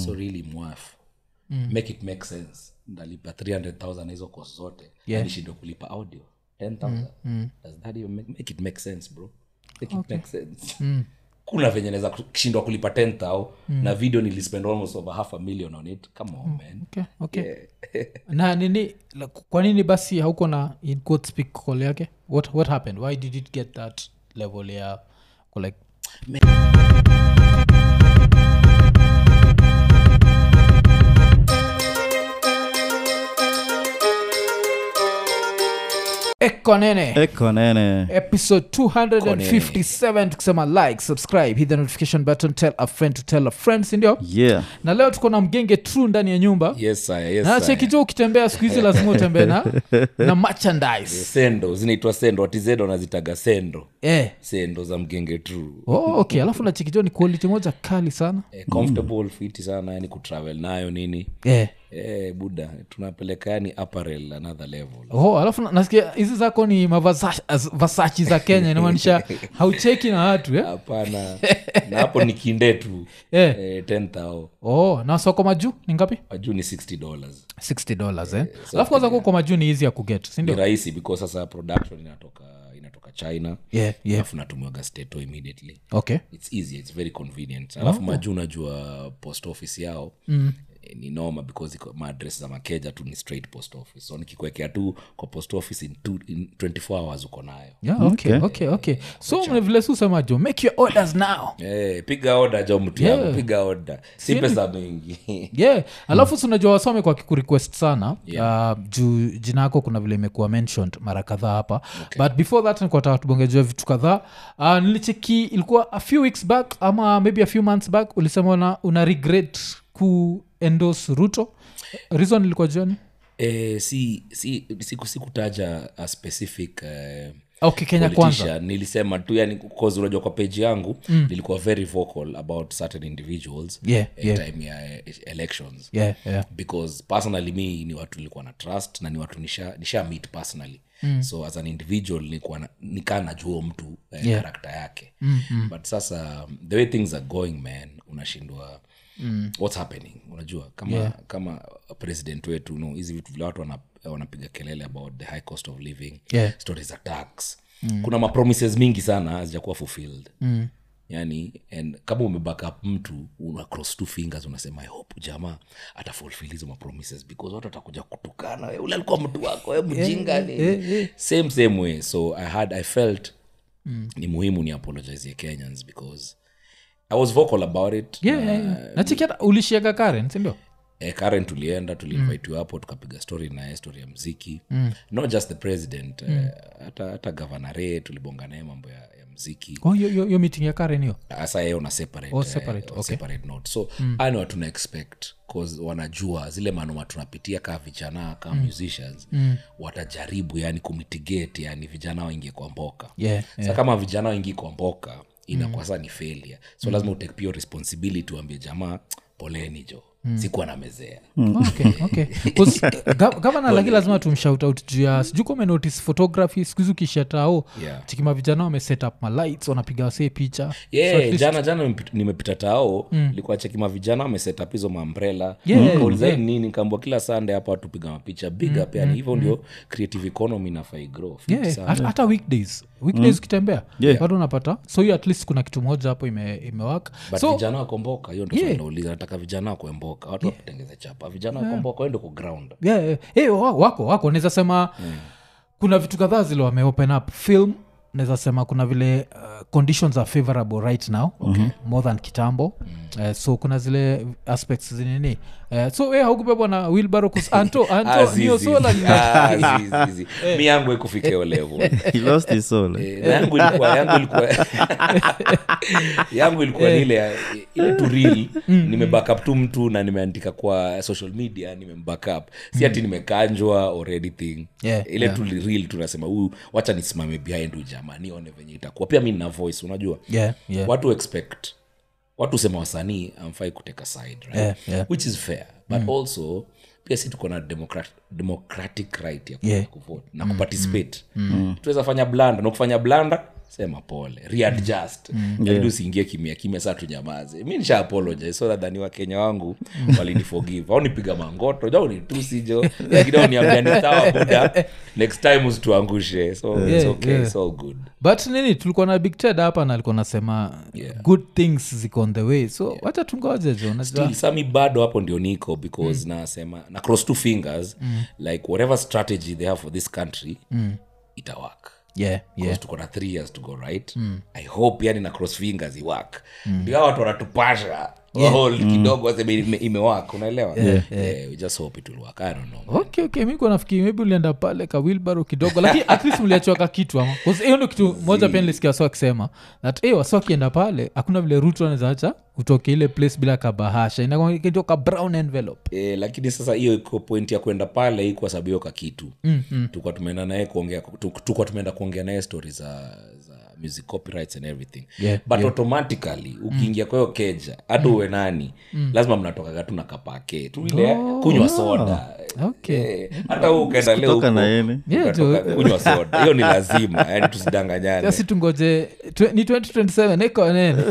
so really mwaf make it make sense ndalipa 300000 hizo cost zote Yeah. nishindwe kulipa audio 10000 does that even make, make it make sense bro make it make sense kuna venye naweza kushindwa kulipa 10000 na video nilispend almost over half a million on it come on man okay, okay. na nini la- kwa nini basi hauko na in quote speak call yake what, what happened why did it get that level ya ko like ekonene eko nene episode 257 tukisema like subscribe hit the notification button tell a friend to tell a friend sindio yeah na leo tuko na mgenge true ndani ya nyumba yes sir, yes na sir. chekijo ukitembea siku hizi lazima utembee na na merchandise sendo zinaitwa sendo atizedo wanazitaga sendo eh. sendo za mgenge true oh, okay alafu na chekijo ni quality moja kali sana eh, comfortable fiti sana yani kutravel nayo nini eh. eh, buda tunapeleka yani apparel another level oh, alafu na- nasikia hizi zako ni mavasachi za kenya inamaanisha haucheki na watu eh? hapana na hapo ni kinde tu Eh. eh, 10000 oh, na soko majuu ni ngapi majuu ni 60 dollars 60 dollars eh? alafu kwanza kuko majuu ni hizi ya kuget ni sindio rahisi because sasa production inatoka inatoka china yeah, yeah. alafu natumiwaga steto immediately okay its easy its very convenient alafu majuu unajua post office yao mm. ni noma because iko maadres za makeja tu ni straight post office so nikikuekea tu kwa post office in, two, in 24 hours uko nayo yeah, okay, okay, okay. so mne vile susema jo make your orders now hey, piga oda jo mtu Yeah. yangu piga oda si pesa mingi yeah alafu mm. unajua wasome kwa kikurequest sana yeah. uh, juu jina yako kuna vile imekuwa mentioned mara kadhaa hapa okay. but before that nikuataka tubongejua vitu kadhaa uh, nilicheki ilikuwa a few weeks back ama maybe a few months back ulisema una, una regret ku endos ruto reason ilikuwa juani eh, si si siku sikutaja a specific uh, okay kenya kwanza politician nilisema tu yani cause unajua kwa page yangu mm. nilikuwa very vocal about certain individuals Yeah, eh, yeah. time ya eh, elections yeah, yeah. because personally mi ni watu nilikuwa na trust na ni watu nisha, nisha meet personally mm. so as an individual nilikuwa na- nikaa najua mtu eh, Yeah. karakta yake mm-hmm. but sasa um, the way things are going man unashindwa mm. what's happening unajua kama Yeah. kama president wetu no hizi vitu vile watu wana- wanapiga kelele about the high cost of living Yeah. stories za tax mm. kuna mapromises mingi sana hazijakuwa fulfilled mm yani and kama umebackup mtu una cross two fingers unasema i hope jamaa atafulfill hizo mapromises because watu atakuja kutukana "We, ule alikuwa mtu wako we mjinga nini?" same same way so i had i felt mm. ni muhimu ni apologize kenyans because i was vocal about it yeah, yeah, yeah. nachikiata ulishiaga karen sindio eh, karen tulienda tuliinvitiwa hapo tukapiga story naye story ya mziki mm. not just the president eh, hata hata gavanare tulibonga naye mambo ya, ya mziki oh, yo, yo, yo meeting ya karen hiyo hasa yeye una separate, Oh, eh, separate, on okay. separate note so mm. ani watu na expect cause wanajua zile manoma tunapitia kaa vijana kaa mm. musicians mm. watajaribu yani kumitigate yani vijana waingie kwa mboka Yeah, sa kama vijana waingie kwa mboka inakuwa sa ni failure so lazima utake pia responsibility uambie jamaa poleni jo mm. sikuwa namezea okay, okay. 'Cause, eh, ga- gavana laki lazima tumshout out juu ya sijuu kama notice photography sikuhizi ukishatao Yeah. chikima vijana wame set up malights wanapiga wasee picha yeah, So at least- jana jana nimepita- nimepita tao likuwa chekima vijana wamesetap hizo mambrela Yeah, kauliza yeah. nini kambwa kila sande hapa tupiga mapicha big up yani hivyo ndio creative economy inafai grow Fiti Yeah, sana. hata, hata weekdays weekdays ukitembea Yeah. bado unapata so hiyo at least kuna kitu moja hapo ime, imewak but so vijana wakomboka hiyo ndo Yeah. yeah. nauliza nataka vijana wakuemboka watu wakutengeze chapa vijana wakomboka waende ku ground yeah, yeah. Hey, wa- wako wako naweza sema kuna vitu kadhaa zile wame open up film naweza sema kuna vile uh, conditions are favorable right now okay. more than kitambo mm. uh, so kuna zile aspects zinini uh, so we haukubebwa na wilbaro kus anto Ah, anto zizi. nio sola ni Ah, zizi, zizi. mi yangu ikufika hiyo level he lost his soul eh? Eh, na yangu ilikuwa yangu ilikuwa yangu ilikuwa ni ile ya- ile tu real nimebackup tu mtu na nimeandika kwa social media nimembackup si ati nimekanjwa or anything Yeah, ile yeah. tu real tunasema huyu wacha nisimame behind huyu jamaa nione venye itakuwa pia mi nina voice unajua yeah, yeah. watu expect watu sema wasanii amfai kuteka side right? Yeah, yeah. which is fair but also pia si tuko na democrat, democratic right ya Yeah. kuvote na kuparticipate tuweza fanya blanda na kufanya blanda sema pole readjust lakini usiingie kimia kimia saa tunyamaze mi nisha apologize so nadhani wakenya wangu waliniforgive au nipiga mangoto ja unitusi jo lakini au niambia ni sawa buda next time usituangushe so it's Yeah, okay yeah. it's all good but nini tulikuwa na big ted hapa na alikuwa nasema Yeah. good things ziko on the way so wacha tungoje jo unajua still sami bado hapo ndio niko because nasema na cross two fingers like whatever strategy they have for this country itawak yeah, yeah. tuko na three years to go right i hope yani na cross fingers iwak ndio hao watu wanatupasha hold kidogo waseme ime- imewak unaelewa yeah, we just hope it will work i don't know okay okay mi kuwa nafikiri maybe ulienda pale ka wilbaro kidogo lakini at least mliachiwa ka kitu ama 'Cause hiyo ndo kitu moja pia nilisikia wasi wakisema that hey, wasi wakienda pale hakuna vile rutu anawezaacha utoke ile place bila kabahasha inakitua ka brown envelope E, lakini sasa hiyo iko point ya kwenda pale hii kwa sababu hiyo kakitu mm-hmm. tukwa tumeenda naye kuongea tu- tukwa tumeenda kuongea naye stori za, za music copyrights and everything Yeah, but automatically ukiingia kwa hiyo keja hata uwe nani lazima mnatokaga tu na kapake tu ile kunywa soda Okay. Eh, hata huu ukaenda leo Kutoka huko, na yeni. Yeah, ukatoka tu- kunywa soda hiyo ni lazima yani tusidanganyane asi tungoje twe- ni 2027 iko nene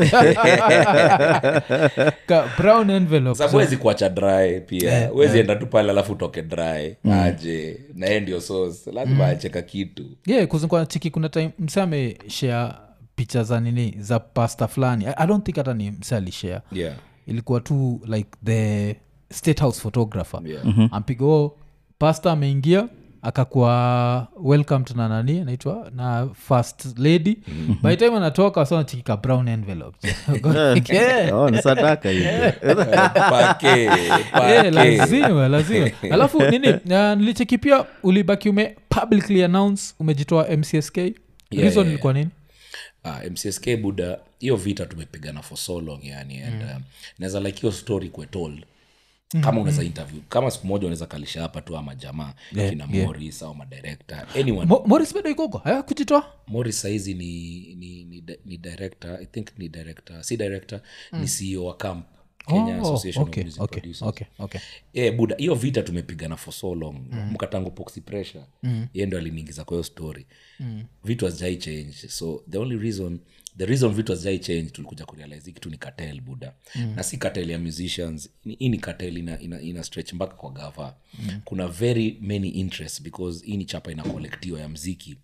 ka brown envelope sababu wezi kuacha dry pia wezi enda tu pale alafu utoke dry aje na yeye ndio sauce lazima acheka kitu yeah kuzikwa chiki kuna time mse ameshare picha za nini za pasta fulani I, i don't think hata ni mse alishare yeah ilikuwa tu like the state house photographer Yeah. ampiga huo pasta ameingia akakuwa welcomed na nani anaitwa na first lady by time anatoka so anachikika brown envelope yeah. Oh, ni sadaka hivi pake Yeah, pake lazima lazima alafu nini uh, nilicheki pia ulibaki ume publicly announce umejitoa mcsk reason yeah, ilikuwa nini Ah, mcsk buda hiyo vita tumepigana for so long yani and um, naweza like hiyo story kwe told kama unaweza interview kama siku moja unaweza kalisha hapa tu ama jamaa Yeah, kina yeah. moris au madirector anyone Mo- moris bado ikogo haya kujitoa moris saizi ni, ni, ni, di- ni director i think ni director si director ni ceo wa camp kenya Oh, association okay, of music okay, producers okay, okay. yeah, buda hiyo vita tumepigana for so long mm. mkatangu poxy pressure mm. ye ndo aliniingiza kwa hiyo story mm. vitu hazijai change so the only reason the reason vitu hazijai change tulikuja kurealize hii kitu ni cartel buda mm. na si cartel ya musicians Ni- hii ni cartel ina, ina, ina stretch mpaka kwa gava mm. kuna very many interests because hii ni chapa ina kolektiwa ya mziki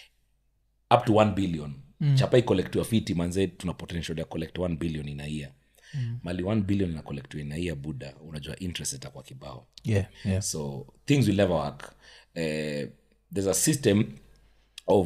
up to 1 billion mm. chapa ikolektiwa fiti manze tuna potential ya collect 1 billion in a year mm. mali 1 billion ina kolektiwa in a year buda unajua interest itakuwa kibao yeah, yeah. so things will never work uh, there's a system of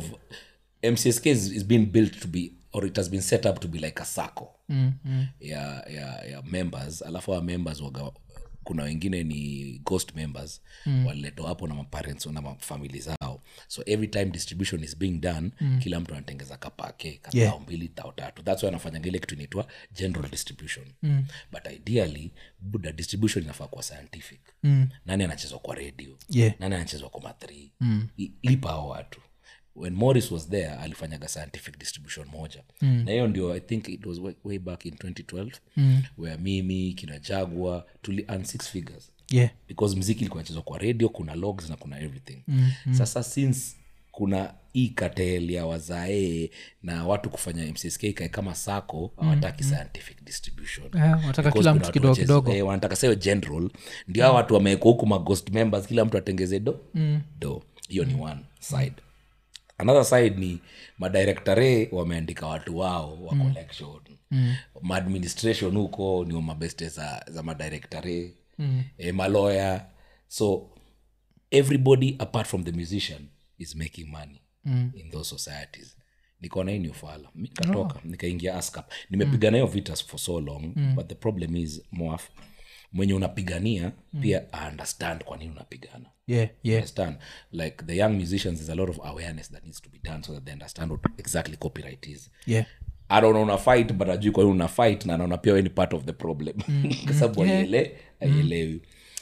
mcsk is, is being built to be or it has been set up to be like a sacco mm, mm. ya, ya, ya members alafu our members waga kuna wengine ni ghost members mm. waliletwa hapo na maparents na mafamili zao so every time distribution is being done mm. kila mtu anatengeza kapake katao Yeah. mbili tao tatu thats why anafanyanga ile kitu inaitwa general distribution mm. but ideally buda distribution inafaa kuwa scientific mm. nani anachezwa kwa radio Yeah. nani anachezwa kwa mathri mm. lipa hao watu when morris was there alifanyaga scientific distribution moja mm. na hiyo ndio i think it was way, way back in 2012 mm. where mimi kina jagwa tuli earn six figures yeah. because mziki ilikuwa nachezwa kwa radio kuna logs na kuna everything mm-hmm. sasa since kuna hii katel ya wazae na watu kufanya mcsk ikae kama sako hawataki scientific distribution Eh, wanataka Because kila kuna mtu watu kidogo wacheze- kidogo. eh, wanataka sayo general ndio hao watu wamewekwa huku maghost members kila mtu atengeze do do hiyo ni one side another side ni madirektore wameandika watu wao wa collection mm. maadministration huko ni mabeste za, za madirektore mm. e, maloya so everybody apart from the musician is making money mm. in those societies nikaona hii ni ufala mi nikatoka nikaingia askap nimepigana hiyo vita for so long mm. but the problem is moaf mwenye unapigania mm. pia understand kwa nini unapigana yeah, yeah. understand like the young musicians there's a lot of awareness that needs to be done so that they understand what exactly copyright is yeah. anaona una fight but ajui kwa nini una fight na anaona pia we ni part of the problem kwa sababu aiele aielewi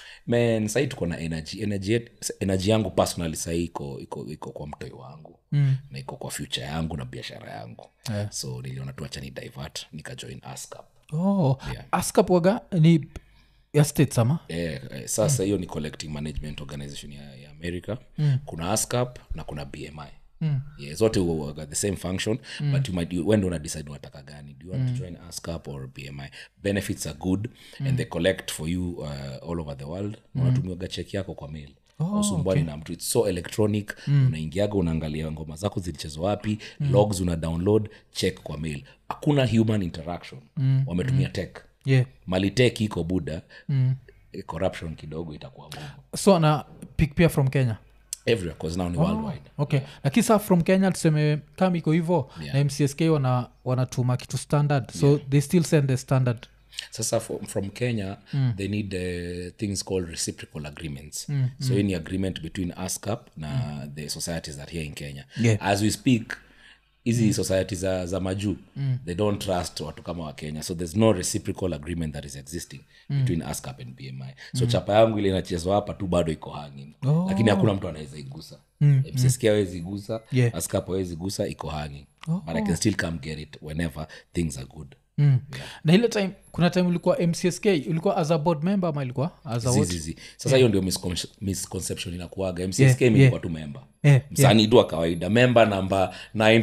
man sahii tuko na energy energy, yet- energy yangu personally sahii iko, iko, iko kwa mtoi wangu mm. na iko kwa future yangu na biashara yangu yeah. so niliona tuacha ni divert nikajoin ascap oh, askap waga ni ya states ama Eh, eh, sasa hiyo ni collecting management organization ya, ya america mm. kuna ascap na kuna bmi yeah, zote huwaga the same function but you might you, when una decide unataka gani do you want to join ascap or bmi benefits are good and they collect for you uh, all over the world unatumiwaga cheki yako kwa mail usumbwani na mtu its so electronic unaingiaga unaangalia ngoma zako zilichezwa wapi logs una download check kwa mail hakuna human interaction wametumia tech yeah mali tech iko buda eh, corruption kidogo itakuwa ngumu so na pick pia from kenya everywhere cause now ni worldwide okay lakini saa from kenya tuseme kama iko hivo na mcsk wana wanatuma kitu standard so they still send the standard sasa from, from kenya mm. they need uh, things called reciprocal agreements mm. so any agreement between ascap na mm. the societies that here in kenya Yeah. as we speak hizi mm. society za, za majuu mm. they don't trust watu kama wa kenya so there's no reciprocal agreement that is existing mm. between ascap and bmi so mm. chapa yangu ile inachezwa hapa tu bado iko hanging Oh. lakini hakuna mtu anaweza igusa mm. mcsk awezi gusa Yeah. ascap awezi gusa iko hanging but i can still come get it whenever things are good mm. na ile time kuna time ulikuwa mcsk ulikuwa as a board member ama ilikuwa as a what? zizizi sasa hiyo ndio miscon- misconception inakuaga mcsk Yeah, yeah, yeah. tu memba Yeah, msanii tu wa kawaida memba namba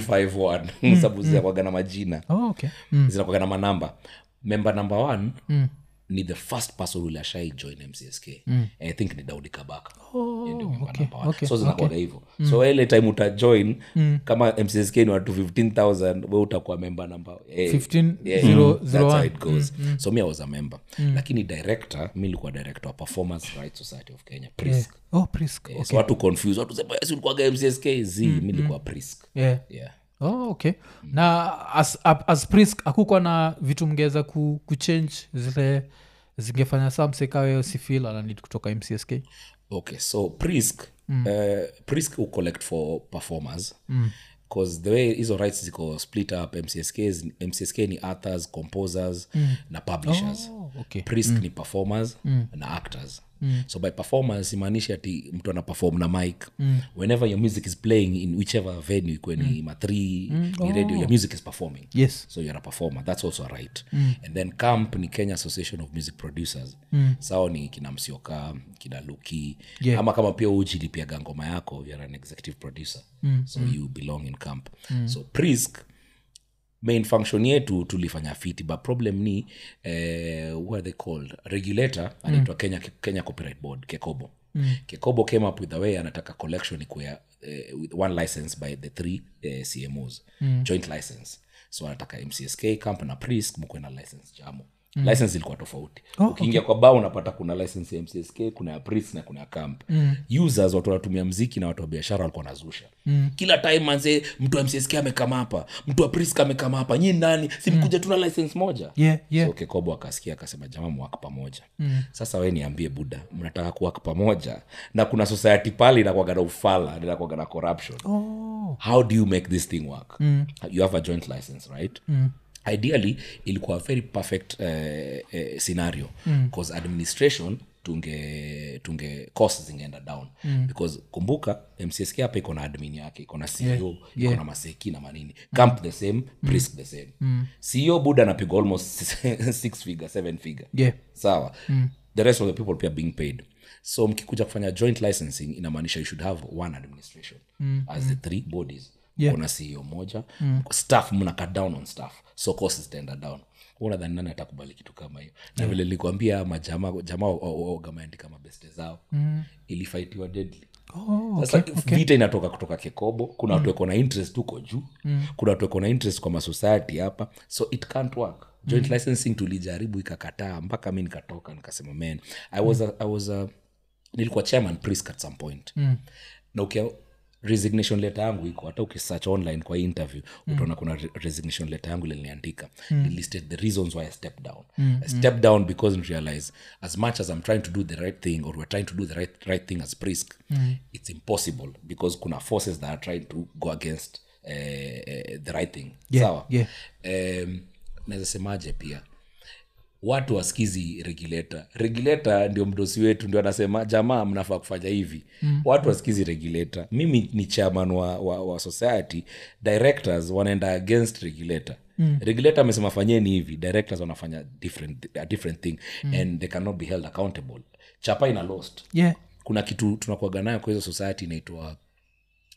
951 sababu zinakwaga na majina oh, okay mm. zinakwaga na manamba memba number one ni the first person ule ashai join mcsk mm. i think ni daudi kabaka Yeye ndio member okay, number one. okay, so zinakwaga hivyo so ile time utajoin kama mcsk ni watu 15000 we utakuwa memba namba eh, 15 yeah, zero- that's zero how one. it goes so mi i was a member lakini director mi likuwa director wa performance rights society of kenya prisk oh prisk yeah. so watu confuse watu sema yes ulikuwaga mcsk z mi likuwa prisk yeah yeah oh, okay na as, as, as prisk akukwa na vitu mngeweza ku, kuchange zile zingefanya saa msekawe sifil ananid kutoka mcsk okay so prisk mm. uh, prisk will collect for performers because the way hizo rights ziko split up mcsk is- mcsk ni authors composers na publishers oh, okay prisk ni performers na actors so by performers imaanishi ati mtu ana perform na mic whenever your music is playing in whichever venue ikwe ni ma3 ni radio your music is performing yes so you're a performer that's also a right mm. and then camp ni kenya association of music producers mm. sao ni kina msioka kina luki Yeah. ama kama pia ujilipiaga ngoma yako you're an executive producer mm. so mm. you belong in camp mm. so prisk main function yetu tulifanya fiti but problem ni eh, what are they called regulator anaitwa kenya, kenya copyright board kekobo mm. kekobo came up with a way anataka collection ikuya eh, with one license by the three eh, cmos mm. joint license so anataka mcsk camp na prisk mkuwe na license jamo mm. license ilikuwa tofauti Oh, ukiingia kwa bao unapata kuna license ya mcsk kuna ya prisk na kuna ya camp mm. users watu wanatumia mziki na watu wa biashara walikuwa nazusha mm. kila time manze mtu wa mcsk amekama hapa mtu wa prisk amekama hapa nyi nani simkuja tuna license moja yeah yeah so kekobo akasikia akasema jamaa mwak pamoja mm. sasa we niambie buda mnataka kuwak pamoja na kuna society pale inakwaga na ufala inakwaga na corruption oh how do you make this thing work mm. you have a joint license right mm. ideally ilikuwa a very perfect uh, uh, scenario because administration tunge tunge cost zingeenda down mm. because kumbuka mcsk hapa iko na admin yake iko na ceo yeah. iko yeah. na maseki na manini camp the same prisk the same mm. ceo buda anapigwa almost six figure seven figure yeah sawa mm. the rest of the people pia being paid so mkikuja kufanya joint licensing inamaanisha you should have one administration mm. as the three bodies Yeah. kuna ceo moja mm. staff mna cut down on staff so costs zitaenda down unadhani nani atakubali kitu kama hiyo na vile nilikwambia majamaa jamaa wagameandika mabeste zao mm. ilifaitiwa deadly oh sasa vita inatoka kutoka kekobo kuna watu wako na interest huko juu mm. kuna watu wako na interest kwa masociety hapa so it can't work joint mm. licensing tulijaribu ikakataa mpaka mi nikatoka nikasema man i was a, I was a, nilikuwa chairman prisk at some point mm. na ukia resignation letter yangu iko hata ukisearch online kwa hii interview mm. utaona kuna re- resignation letter yangu liliniandika mm. listed the reasons why i stepped down mm. i stepped down because I realize as much as i'm trying to do the right thing or we're trying to do the right, right thing as prisk mm. it's impossible because kuna forces that are trying to go against uh, uh, the right thing Yeah, sawa yeah. um, naweza semaje pia watu wasikizi regulator regulator ndio mdosi wetu ndio anasema jamaa mnafaa kufanya hivi mm. watu wasikizi regulator mimi ni chairman wa, wa, wa society directors wanaenda against regulator mm. regulator amesema fanyeni hivi directors wanafanya different, a different thing mm. and they cannot be held accountable chapa ina lost yeah kuna kitu tunakuaga nayo kwa hizo society inaitwa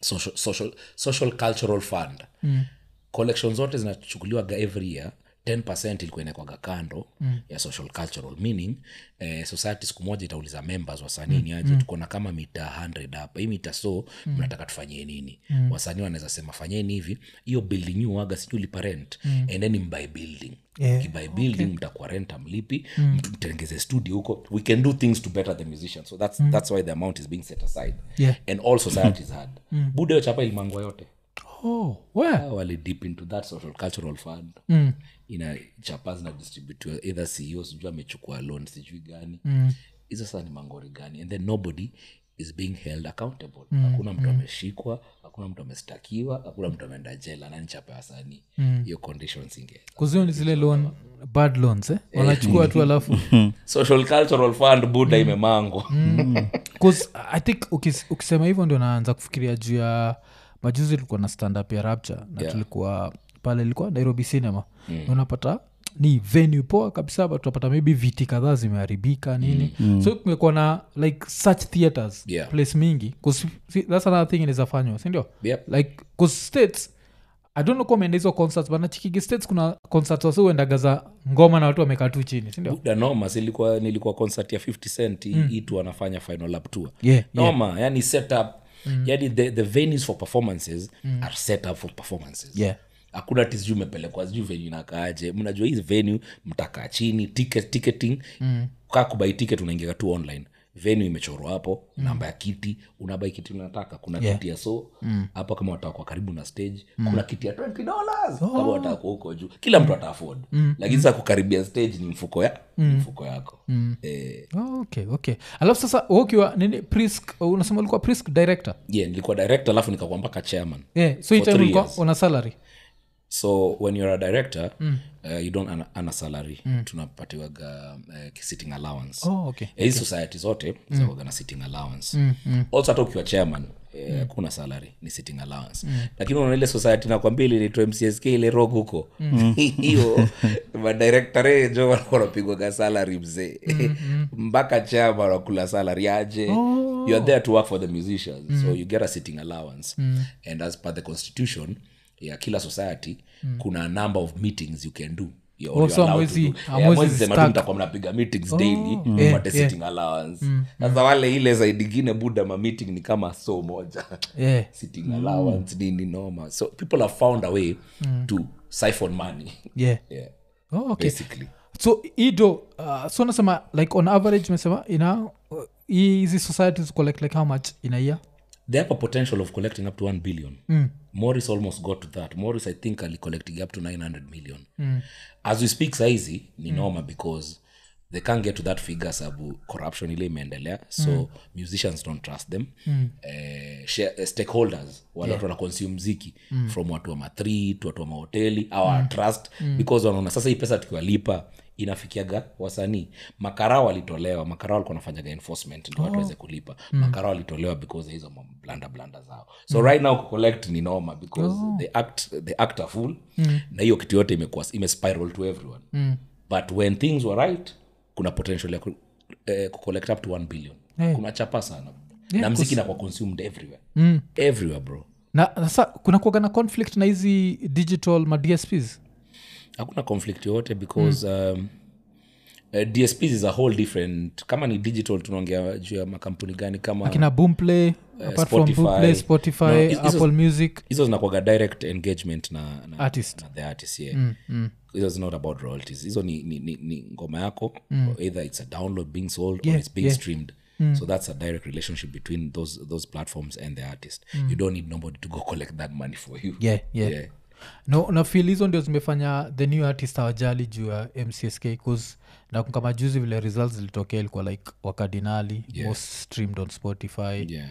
social, social, social cultural fund mm. collection zote zinachukuliwaga every year 10 ilikuwa inakwaga kando mm. ya social cultural meaning eh, society siku moja itauliza members wasanii ni aje tuko na kama mita 100 hapa hii mita so mm. mnataka tufanyie nini mm. wasanii wanaweza sema fanyeni hivi hiyo building you waga sijui lipa rent mm. endeni mbuy building Yeah, kibuy building mtakuwa rent amlipi mm. mtengeze studio huko we can do things to better the musicians so that's, that's why the amount is being set aside Yeah. and all societies had buda hiyo chapa ilimangwa yote oh, where? Ah, wali deep into that social cultural fund mm. ina chapa zinadistributiwa either ceo sijui amechukua loan sijui gani hizo sasa ni mangori gani and then nobody is being held accountable hakuna mtu ameshikwa hakuna mtu amestakiwa hakuna mtu ameenda jela nani chapa ya wasanii hiyo conditions inge kuzio ni zile loan bad loans eh? wanachukua tu alafu social cultural fund buda imemangwa 'Cause i think ukis, ukisema hivyo ndio naanza kufikiria juu ya majuzi tulikuwa na stand up ya rapture na Yeah. tulikuwa pale ilikuwa nairobi cinema mm. unapata ni venue poa kabisa but tunapata maybe viti kadhaa zimeharibika nini mm. so kumekuwa na like such theaters Yeah. place mingi 'Cause see, that's another thing inawezafanywa sindio Yep. like 'cause states i don't know kama umeenda hizo concerts but nachikigi states kuna concerts wasi uendaga za ngoma na watu wamekaa tu chini sindio buda noma silikuwa nilikuwa concert ya 50 cent mm. itu anafanya final lap tour Yeah, noma yani setup mm. yani the, the venues for performances mm. are set up for performances Yeah. hakuna ti sijui umepelekwa sijui venue inakaaje mnajua hii venue mtakaa chini ticket, ticketing mm. kaa kubai ticket unaingia tu online venue imechorwa hapo mm. namba ya kiti unabai kiti unataka kuna Yeah. kiti ya so hapo kama wataka kwa karibu na stage kuna kiti ya 20 dollars kama wataka kwa huko juu kila mtu ata afford lakini sasa kukaribia stage ni mfuko ya ni mfuko yako eh, Oh, okay okay alafu sasa wewe ukiwa nini prisk unasema ulikuwa prisk director yeah, nilikuwa director alafu nikakuwa mpaka chairman yeah, so hii For time three ulikuwa years. una salary so when you're a director mm. uh, you don't earn a- earn a salary mm. tunapatiwaga uh, sitting allowance oh, okay Eh, hizi society zote mm. na sitting allowance mm, mm. also hata ukiwa chairman eh, kuna salary ni sitting allowance mm. lakini unaona ile society nakwambia ile inaitwa mcsk ile rog huko hiyo madirektore jo walikuwa wanapigwaga salary mzee mpaka chairman wakula salary aje oh. you are there to work for the musicians mm. so you get a sitting allowance mm. and as per the constitution ya kila society mm. kuna a number of meetings you can do You're- Oh, you're so allowed to hamwezi- do. Eh, hamwezi hamwezi sema tu stack. mtakuwa mnapiga meetings daily yeah, upate yeah. sitting allowance sasa wale ile zaidi ingine buda ma meeting ni kama so moja yeah. sitting allowance nini noma so people have found a way to siphon money yeah. yeah oh, okay basically so ido uh, so nasema like on average mesema ina uh, hizi societies collect like how much in a year they have a potential of collecting up to 1 billion mm. morris almost got to that morris i think ali collecting up to 900 million mm. as we speak saizi ni mm. noma because they can't get to that figure sabu corruption ile imeendelea so mm. musicians don't trust them mm. eh, share, eh, stakeholders wale watu wana consume mziki mm. from watu wa mathri to watu wa mahoteli awa mm. trust mm. because wanaona sasa hii pesa tukiwalipa inafikiaga wasanii makarao walitolewa makarao walikuwa wanafanyaga enforcement ndio watu waweze kulipa mm. makarao walitolewa because ya hizo blanda blanda zao so mm. right now kucollect ni noma because oh. they act they act a fool mm. na hiyo kitu yote imekuwa imespiral to everyone mm. but when things were right kuna potential ya ku, eh, kucollect up to 1 billion Eh. kuna chapa sana Yeah, na mziki inakuwa consumed everywhere mm. everywhere bro na sasa kuna kuaga na conflict na hizi digital ma dsps hakuna conflict yoyote because mm. um, uh, dsps is a whole different kama ni digital tunaongea juu ya makampuni gani kama kina boomplay apart from Spotify. boomplay spotify No, hizo- apple music hizo zinakuaga direct engagement na, na, Artist. na the artist yeah mm, mm. hizo is not about royalties hizo ni, ni, ni, ni ngoma yako mm. either it's a download being sold Yeah, or it's being yeah. streamed mm. so that's a direct relationship between those those platforms and the artist mm. you don't need nobody to go collect that money for you yeah, yeah. yeah. no na feel hizo ndio zimefanya the new artist awajali juu ya mcsk bcause na kama juzi vile results zilitokea ilikuwa like wakardinali Yeah. most streamed on spotify yeah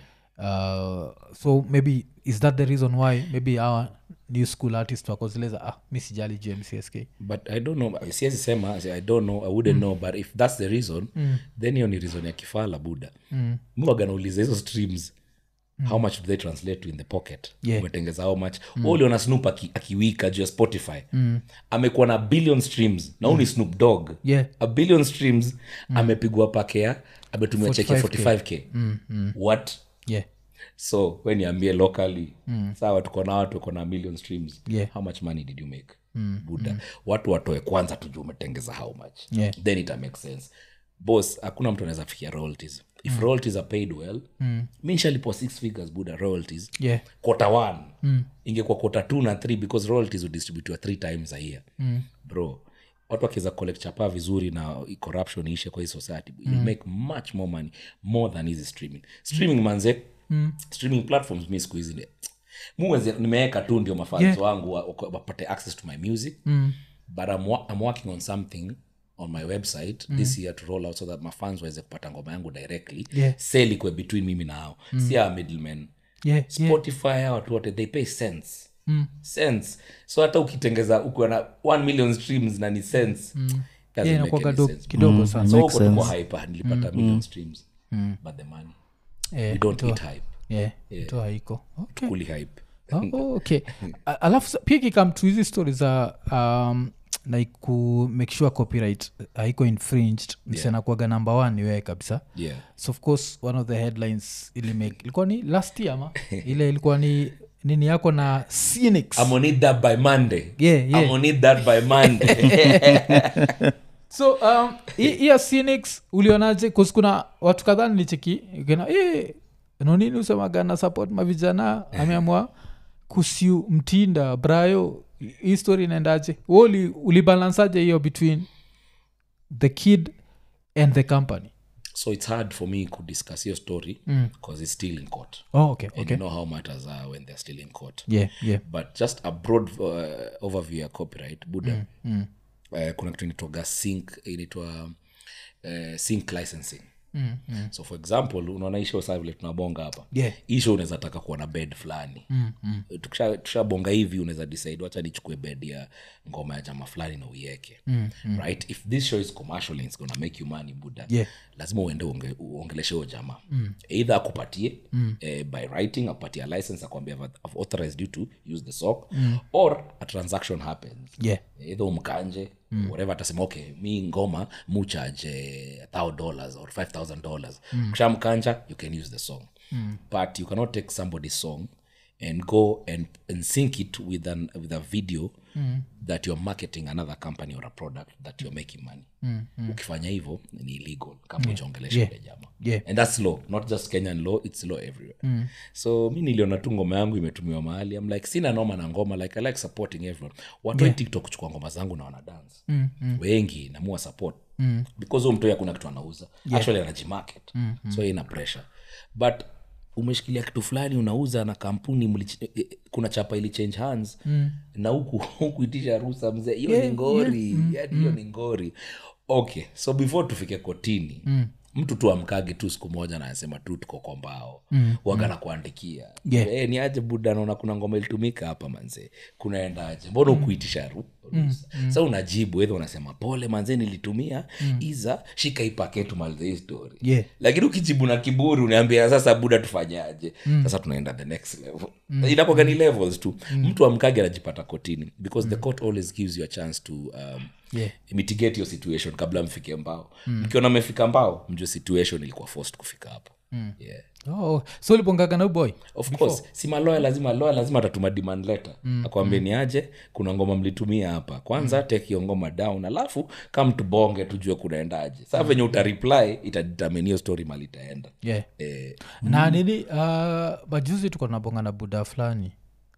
uh, so maybe is that the reason why maybe our new school artist wakozileza ah mi sijali juu ya mcsk but i don't know siwezi sema i don't know i wouldn't know but if that's the reason then hiyo ni reason ya kifala buda mm. mwaganauliza hizo streams how much do they translate to in the pocket Yeah. umetengeza how much mm. uliona snoop aki, akiwika juu ya spotify mm. amekuwa na billion streams na huu ni snoop dog Yeah. a billion streams amepigwa pakea ametumia cheke 45K. 45k mm, mm. what yeah so we niambie locally mm. sawa tuko na watu tuko na million streams Yeah. how much money did you make mm. buda mm. watu watoe kwanza tujue umetengeza how much Yeah. then ita make sense bos hakuna mtu anaweza fikia royalties if royalties are paid well mm. mi nshalipo six figures buda royalties Yeah. quarter one mm. ingekuwa quarter two na three because royalties hudistributiwa three times a year mm. bro watu wakiweza collect chapa vizuri na corruption ishe kwa hii society mm. you'll make much more money more than hizi streaming streaming manze mm. streaming platforms mi siku hizi ni- muweze nimeweka tu ndio mafans Yeah. wangu wa- wa- wapate access to my music mm. but I'm, wa- I'm working on something on my website mm. this year to roll out so that mafans waweze kupata ngoma yangu directly Yeah. sell ikwe between mimi na hao mm. si hawa middlemen Yeah, yeah. spotify hawa watu wote they pay cents mm. cents so hata ukitengeza ukiwa na 1 million streams na ni cents mm. Yeah, inakuwaga do kidogo sana so Makes huko tuko sense. hype nilipata million streams but the money Eh, we don't ito- eat hype yeah, ito haiko okay. kuli hype Oh, oh, okay A- alafu sa- pia kikam tu hizi stori za um, like ku make sure copyright haiko infringed msenakuaga number one ni wewe kabisa yeah so of course one of the headlines ili make ilikuwa ni last year ma ile ilikuwa ni nini yako na Phoenix. I'm gonna need that by monday Yeah, yeah. I'm gonna need that by monday so um, hii hii ya Phoenix ulionaje Cause kuna watu kadhaa nilicheki kena eh, nonini usemaga na support mavijana ameamua kusiu mtinda brayo hii story inaendaje Wewe uli, ulibalansaje hiyo between the kid and the company so it's hard for me to discuss your story because it's still in court oh, okay, and okay. you know how matters are when they're still in court yeah, yeah. but just a broad uh, overview ya copyright buda mm, Uh, kuna kitu inaitwaga sync inaitwa uh, sync licensing mm, mm. so for example unaona hii show saa vile tunabonga hapa Yeah. hii show unaweza taka kuwa na bed fulani mm, mm. tukishabonga tukisha hivi unaweza decide wacha nichukue bed ya ngoma ya jama fulani na uieke mm, mm. right if this show is commercial and it's gonna make you money buda Yeah. lazima uende uonge- uongeleshe huyo jamaa mm. either akupatie mm. eh, by writing akupatie a license akwambia "I've- I've authorized you to use the sock mm. or a transaction happens Yeah. either umkanje mm. whatever atasema okay mi ngoma muchaje thou dollars or five thousand dollars mm. kushamkanja you can use the song mm. but you cannot take somebody's song and go and, and sync it with, an, with a video mm. that you're marketing another company or a product that you're making money mm. Mm. ukifanya hivyo ni illegal kama uchaongelesha Yeah. yeah. jama Yeah. and that's law not just kenyan law it's law everywhere mm. so mi niliona tu ngoma yangu imetumiwa mahali I'm like sina noma na ngoma like i like supporting everyone watu yeah. tiktok kuchukua ngoma zangu na wanadance mm, mm. wengi namua support mm. because huyo mtoi hakuna kitu anauza yeah. actually anajimarket mm, mm. so ina pressure but umeshikilia kitu fulani unauza na kampuni mlich- eh, eh, kuna chapa ili change hands mm. na huku huku itisha rusa mzee hiyo Yeah, ni ngori yeah. yani hiyo ni ngori okay so before tufike kotini mm mtu tu amkage tu siku moja na anasema tu tuko kwa mbao mm, waga na kuandikia Yeah. e, ni aje buda naona kuna ngoma ilitumika hapa manze kunaendaje mbona ukuitisha ru ruhusa? sa unajibu edha unasema pole manze nilitumia iza shika ipake tumalize hii story Yeah. lakini ukijibu na kiburi unaambia sasa buda tufanyaje sasa tunaenda the next level mm. inakuwaga ni levels tu mtu amkage anajipata kotini because the court always gives you a chance to um, Yeah. mitigate your situation kabla mfike mbao mkiona mmefika mbao mjue situation ilikuwa forced kufika hapo yeah. oh, so ulipongaga na boy of course si maloya lazima loya lazima atatuma demand letter mm. akwambie ni aje kuna ngoma mlitumia hapa kwanza mm. take hiyo ngoma down alafu kam tubonge tujue kunaendaje saa venye utareply itadetermine hiyo story mali itaenda yeah. eh, na nini uh, majuzi tuko tunabonga na buda fulani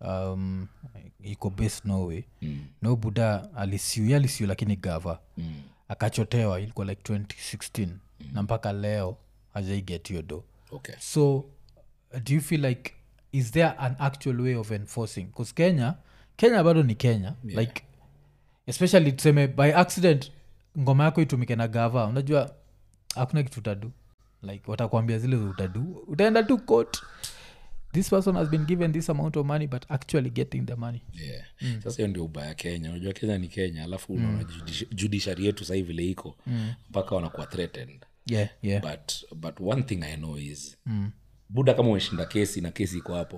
um, iko base norway mm. no buda alisiu ye alisiu lakini gava mm. akachotewa ilikuwa like 2016 mm. na mpaka leo hajaiget hiyo do okay so do you feel like is there an actual way of enforcing bcause kenya kenya bado ni kenya yeah. like especially tuseme by accident ngoma yako itumike na gava unajua hakuna kitu utadu like watakwambia zile za utadu utaenda tu court this person has been given this amount of money but actually getting the money yeah. sasa hiyo ndio ubaya kenya unajua kenya ni kenya alafu unaona judici- judiciary yetu sahii vile iko mpaka wanakuwa threatened yeah yeah but but one thing i know is mm. buda kama umeshinda kesi na kesi iko hapo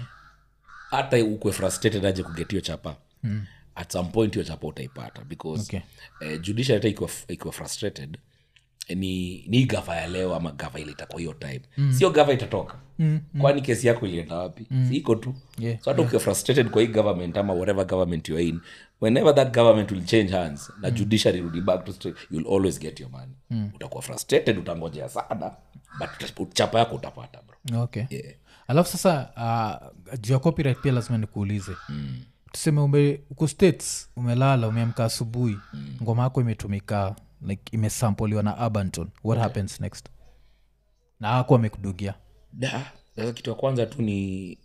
hata mm. ukwe frustrated aje kugetio chapa mm. at some point hiyo chapa utaipata because Okay. eh, judiciary hata ikiwa, ikiwa frustrated ni ni gava ya leo ama gava ile itakuwa hiyo time mm. sio gava itatoka mm, kwani kesi yako ilienda wapi mm. si iko tu Yeah, so hata ukiwa frustrated kwa hii government ama whatever government you're in whenever that government will change hands na judiciary rudi back to straight, you'll always get your money mm. utakuwa frustrated utangojea sana but uta- chapa yako utapata bro okay alafu sasa uh, juu ya copyright pia lazima nikuulize mm. tuseme ume uko states umelala umeamka asubuhi mm. ngoma yako imetumika like imesampoliwa na abanton what happens next na ako amekudugia da sasa kitu ya kwanza tu ni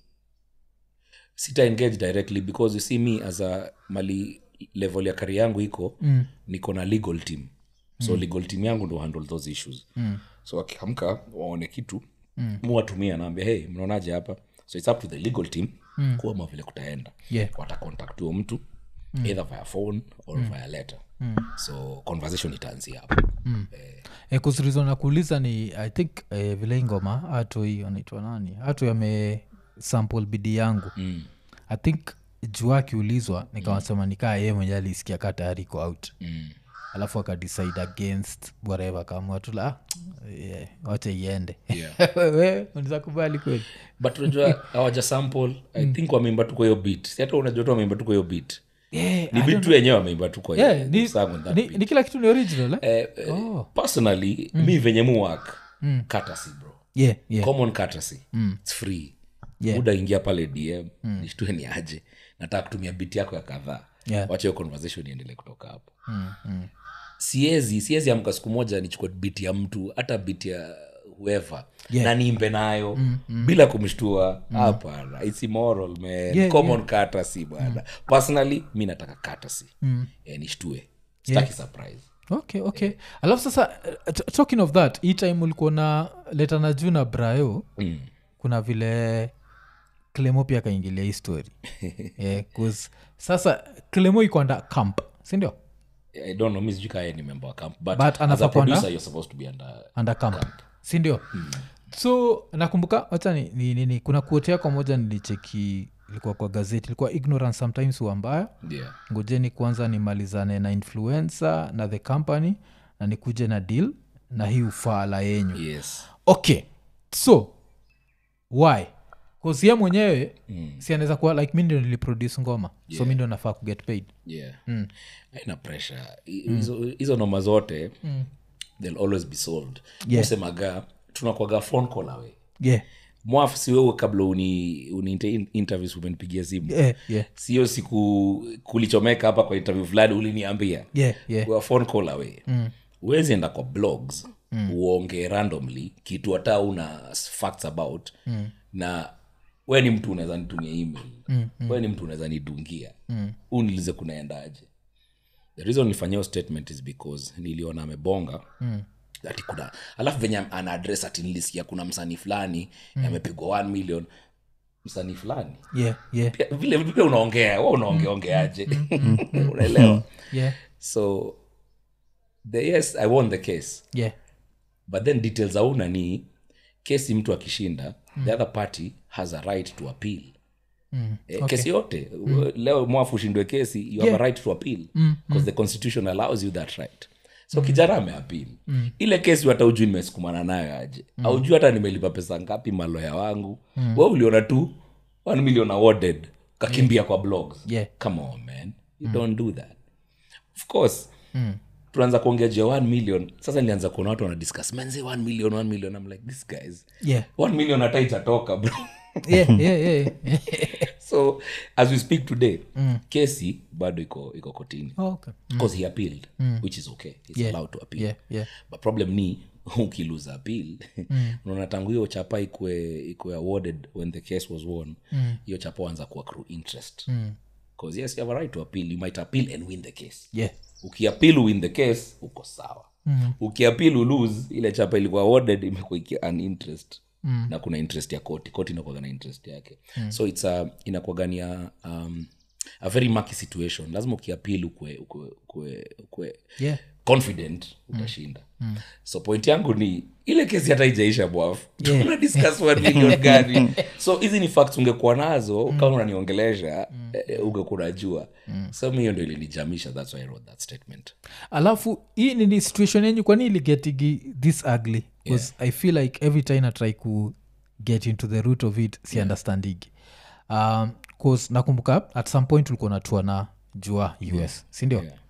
sita engage directly because you see me as a mali level ya kari yangu iko mm. niko na legal team so mm. legal team yangu ndo handle those issues mm. so wakiamka waone kitu mm. muwatumia naambia hey mnaonaje hapa so its up to the legal team mm. kuama vile kutaenda Yeah. watacontact huyo mtu mm. either via phone or mm. via letter mm. so conversation itaanzia hapo mm. eh, e, kusirizo na kuuliza ni i think eh, vile hii ngoma hatu hii anaitwa nani hatu yame sample bidi yangu mm. i think juu akiulizwa nikawasema nikaa yeye mwenye alisikia kaa tayari iko out Mm. alafu akadecide against whatever kaamua tu la ah, yeah, wacha iende Yeah. we unaweza kubali kweli but unajua hawaja sample i think wameimba tu kwa hiyo beat si hata unajua tu wameimba tu kwa hiyo beat yeah, ni beat tu wenyewe wameimba tu kwa hiyo yeah, ni, song on that ni, beat. ni kila kitu ni original eh? Eh, eh, personally mi venye mu work courtesy bro yeah, yeah. common courtesy its free Yeah. muda ingia pale dm nishtue ni aje nataka kutumia bit yako ya kadhaa Yeah. wacha hiyo conversation iendelee kutoka hapo siezi siezi amka siku moja nichukue bit ya mtu hata bit ya whoever Yeah. na niimbe nayo bila kumshtua hapana its immoral man Yeah, common courtesy bwana personally mi nataka courtesy eh, nishtue staki surprise okay okay alafu sasa uh, t- talking of that hii time ulikuwa na leta na juu na brayo mm. kuna vile clemo pia akaingilia hii story yeah, 'cause sasa clemo iko anda camp sindio i don't know mi sijui kaa yeye ni member wa camp but, But as anafaa a kuwa producer na- you're supposed to be under anda camp sindio so nakumbuka wacha ni, ni, ni, ni kuna kuote yako moja nilicheki ilikuwa kwa gazeti ilikuwa ignorance sometimes huwa mbaya yeah ngojeni kwanza nimalizane na influencer na the company na nikuje na deal na hii ufaala yenyu yes okay so why kasia mwenyewe mm. si anaweza kuwa like mi ndio niliproduce ngoma yeah. so mi ndio nafaa kuget paid yeah aina pressure I- hizo hizo noma zote they'll always be solved Yeah. usemaga tunakwaga phone call away yeah. mwafu si wewe kabla uni, uni inter- interviews umenipigia simu Yeah, yeah, sio siku kulichomeka hapa kwa interview fulani uliniambia yeah, yeah. We are phone call away mm. uwezi enda kwa blogs mm. uonge randomly kitu hata una facts about mm. na we ni mtu unaweza nitumia email mm. we ni mtu unaweza nidungia mm. unilize kunaendaje the reason nilifanyia hiyo statement is because niliona amebonga mm ati kuna alafu venye ana address ati nilisikia kuna msanii fulani mm. amepigwa 1 million msanii fulani yeah, yeah, Pia vile vile unaongea wa unaongeongeaje unaelewa yeah, so the yes i won the case yeah. but then details auna ni kesi mtu akishinda mm. the other party has a right to appeal Mm. Eh, kesi yote leo mwafu ushindwe kesi you have Yeah. a right to appeal because the constitution allows you that right so kijana ameapil ile kesi hata ujui nimesukumana nayo aje aujui hata nimelipa pesa ngapi maloya wangu mm. we uliona tu 1 million awarded kakimbia kwa blogs Yeah. come on man you don't do that of course tunaanza kuongea juu ya 1 million sasa nilianza kuona watu wanadiscuss manze 1 million 1 million i'm like this guys Yeah. 1 million hata itatoka bro Yeah, yeah, yeah, yeah. so as we speak today kesi bado iko iko kotini Oh, okay. because he appealed which is okay he's Yeah. allowed to appeal Yeah, yeah. but problem ni ukiluza appeal unaona tangu hiyo chapa ikwe ikwe awarded when the case was won hiyo chapa wanza kuwa accrue interest because yes you have a right to appeal you might appeal and win the case Yeah. ukiapil win the case uko sawa mm. ukiapil ulose ile chapa ilikuwa awarded imekuwa iki- an interest mm. na kuna interest ya koti koti inakuaga na interest yake mm. so its a inakuagania um, a very murky situation lazima ukiapil ukwe, ukwe, ukwe, ukwe Yeah. confident utashinda so point yangu ni ile kesi hata ijaisha bwaf tuna discuss one million gani so hizi ni facts ungekuwa nazo kama unaniongelesha eh, ungekuwa unajua so mi hiyo ndo ilinijamisha thats why i wrote that statement alafu hii nini situation yenyu kwani iligetigi this ugly bcause i feel like every time i try ku get into the root of it si understandigi um, cause nakumbuka at some point ulikuwa natua na jua us sindio Yeah.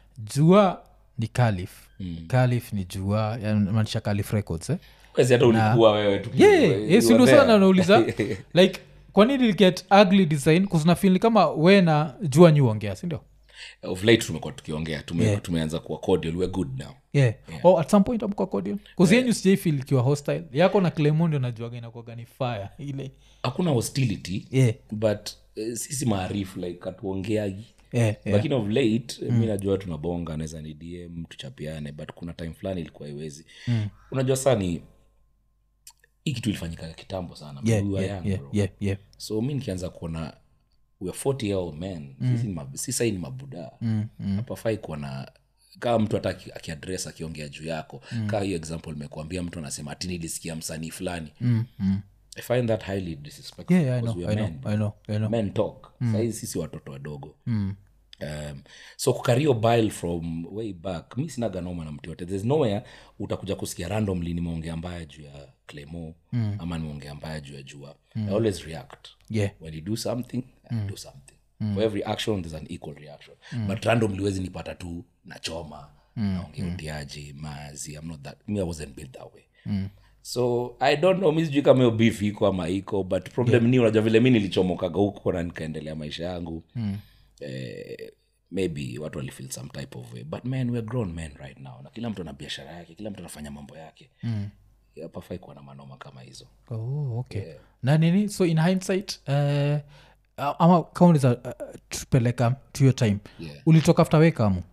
jua ni calif mm. calif ni jua maanisha calif records eh? wezi hata ulikuwa wewe tu yeah, you yeah, were sindo there. sana nauliza like kwanini get ugly design kuzinafili kama we na jua nyuongea sindio of late tumekuwa tukiongea tume, tumeanza kuwa cordial we're good now yeah. Oh, at some point amkwa cordial kuzienyu sijaifil ikiwa hostile yako na clemondo najuaga inakuaga ni fire ile hakuna hostility yeah. but eh, sisi maarifu like hatuongeagi Yeah, yeah. lakini of late mi najua tunabonga naweza ni dm tuchapiane but kuna time fulani ilikuwa iwezi unajua saa ni hii kitu ilifanyika kitambo sana Yeah, We were yeah, young, yeah, bro. yeah, yeah. so mi nikianza kuona we are 40 year old men sisi ni mab- si sahii ni mabuda hapafai kuona kama mtu hata aki- akiadres akiongea juu yako mm. kaa hiyo example imekuambia mtu anasema ati nilisikia msanii fulani Mm, mm. i find that highly disrespectful Yeah, yeah, I because know, we I are know, men I know, I know. men talk mm. saizi sisi watoto wadogo mm. um, so kukario bile from way back mi sina ganoma na mtu yote there's nowhere utakuja kusikia randomly nimeongea mbaya juu ya clemo mm. ama nimeongea mbaya juu ya jua mm. i always react Yeah. when you do something I do something for every action there's an equal reaction but randomly wezi nipata tu nachoma naongea utiaji mazi i'm not that me i wasn't built that way so i don't know mi sijui kama hiyo beef iko ama iko but problem ni unajua vile mi nilichomokaga huko na nikaendelea maisha yangu eh, maybe watu walifeel some type of way but man we're grown men right now na kila mtu ana biashara yake kila mtu anafanya mambo yake mm. hapafai kuwa na manoma kama hizo oh, okay na nini so in hindsight uh, ama kauniza uh, tupeleka to your time Yeah. ulitoka after wekamu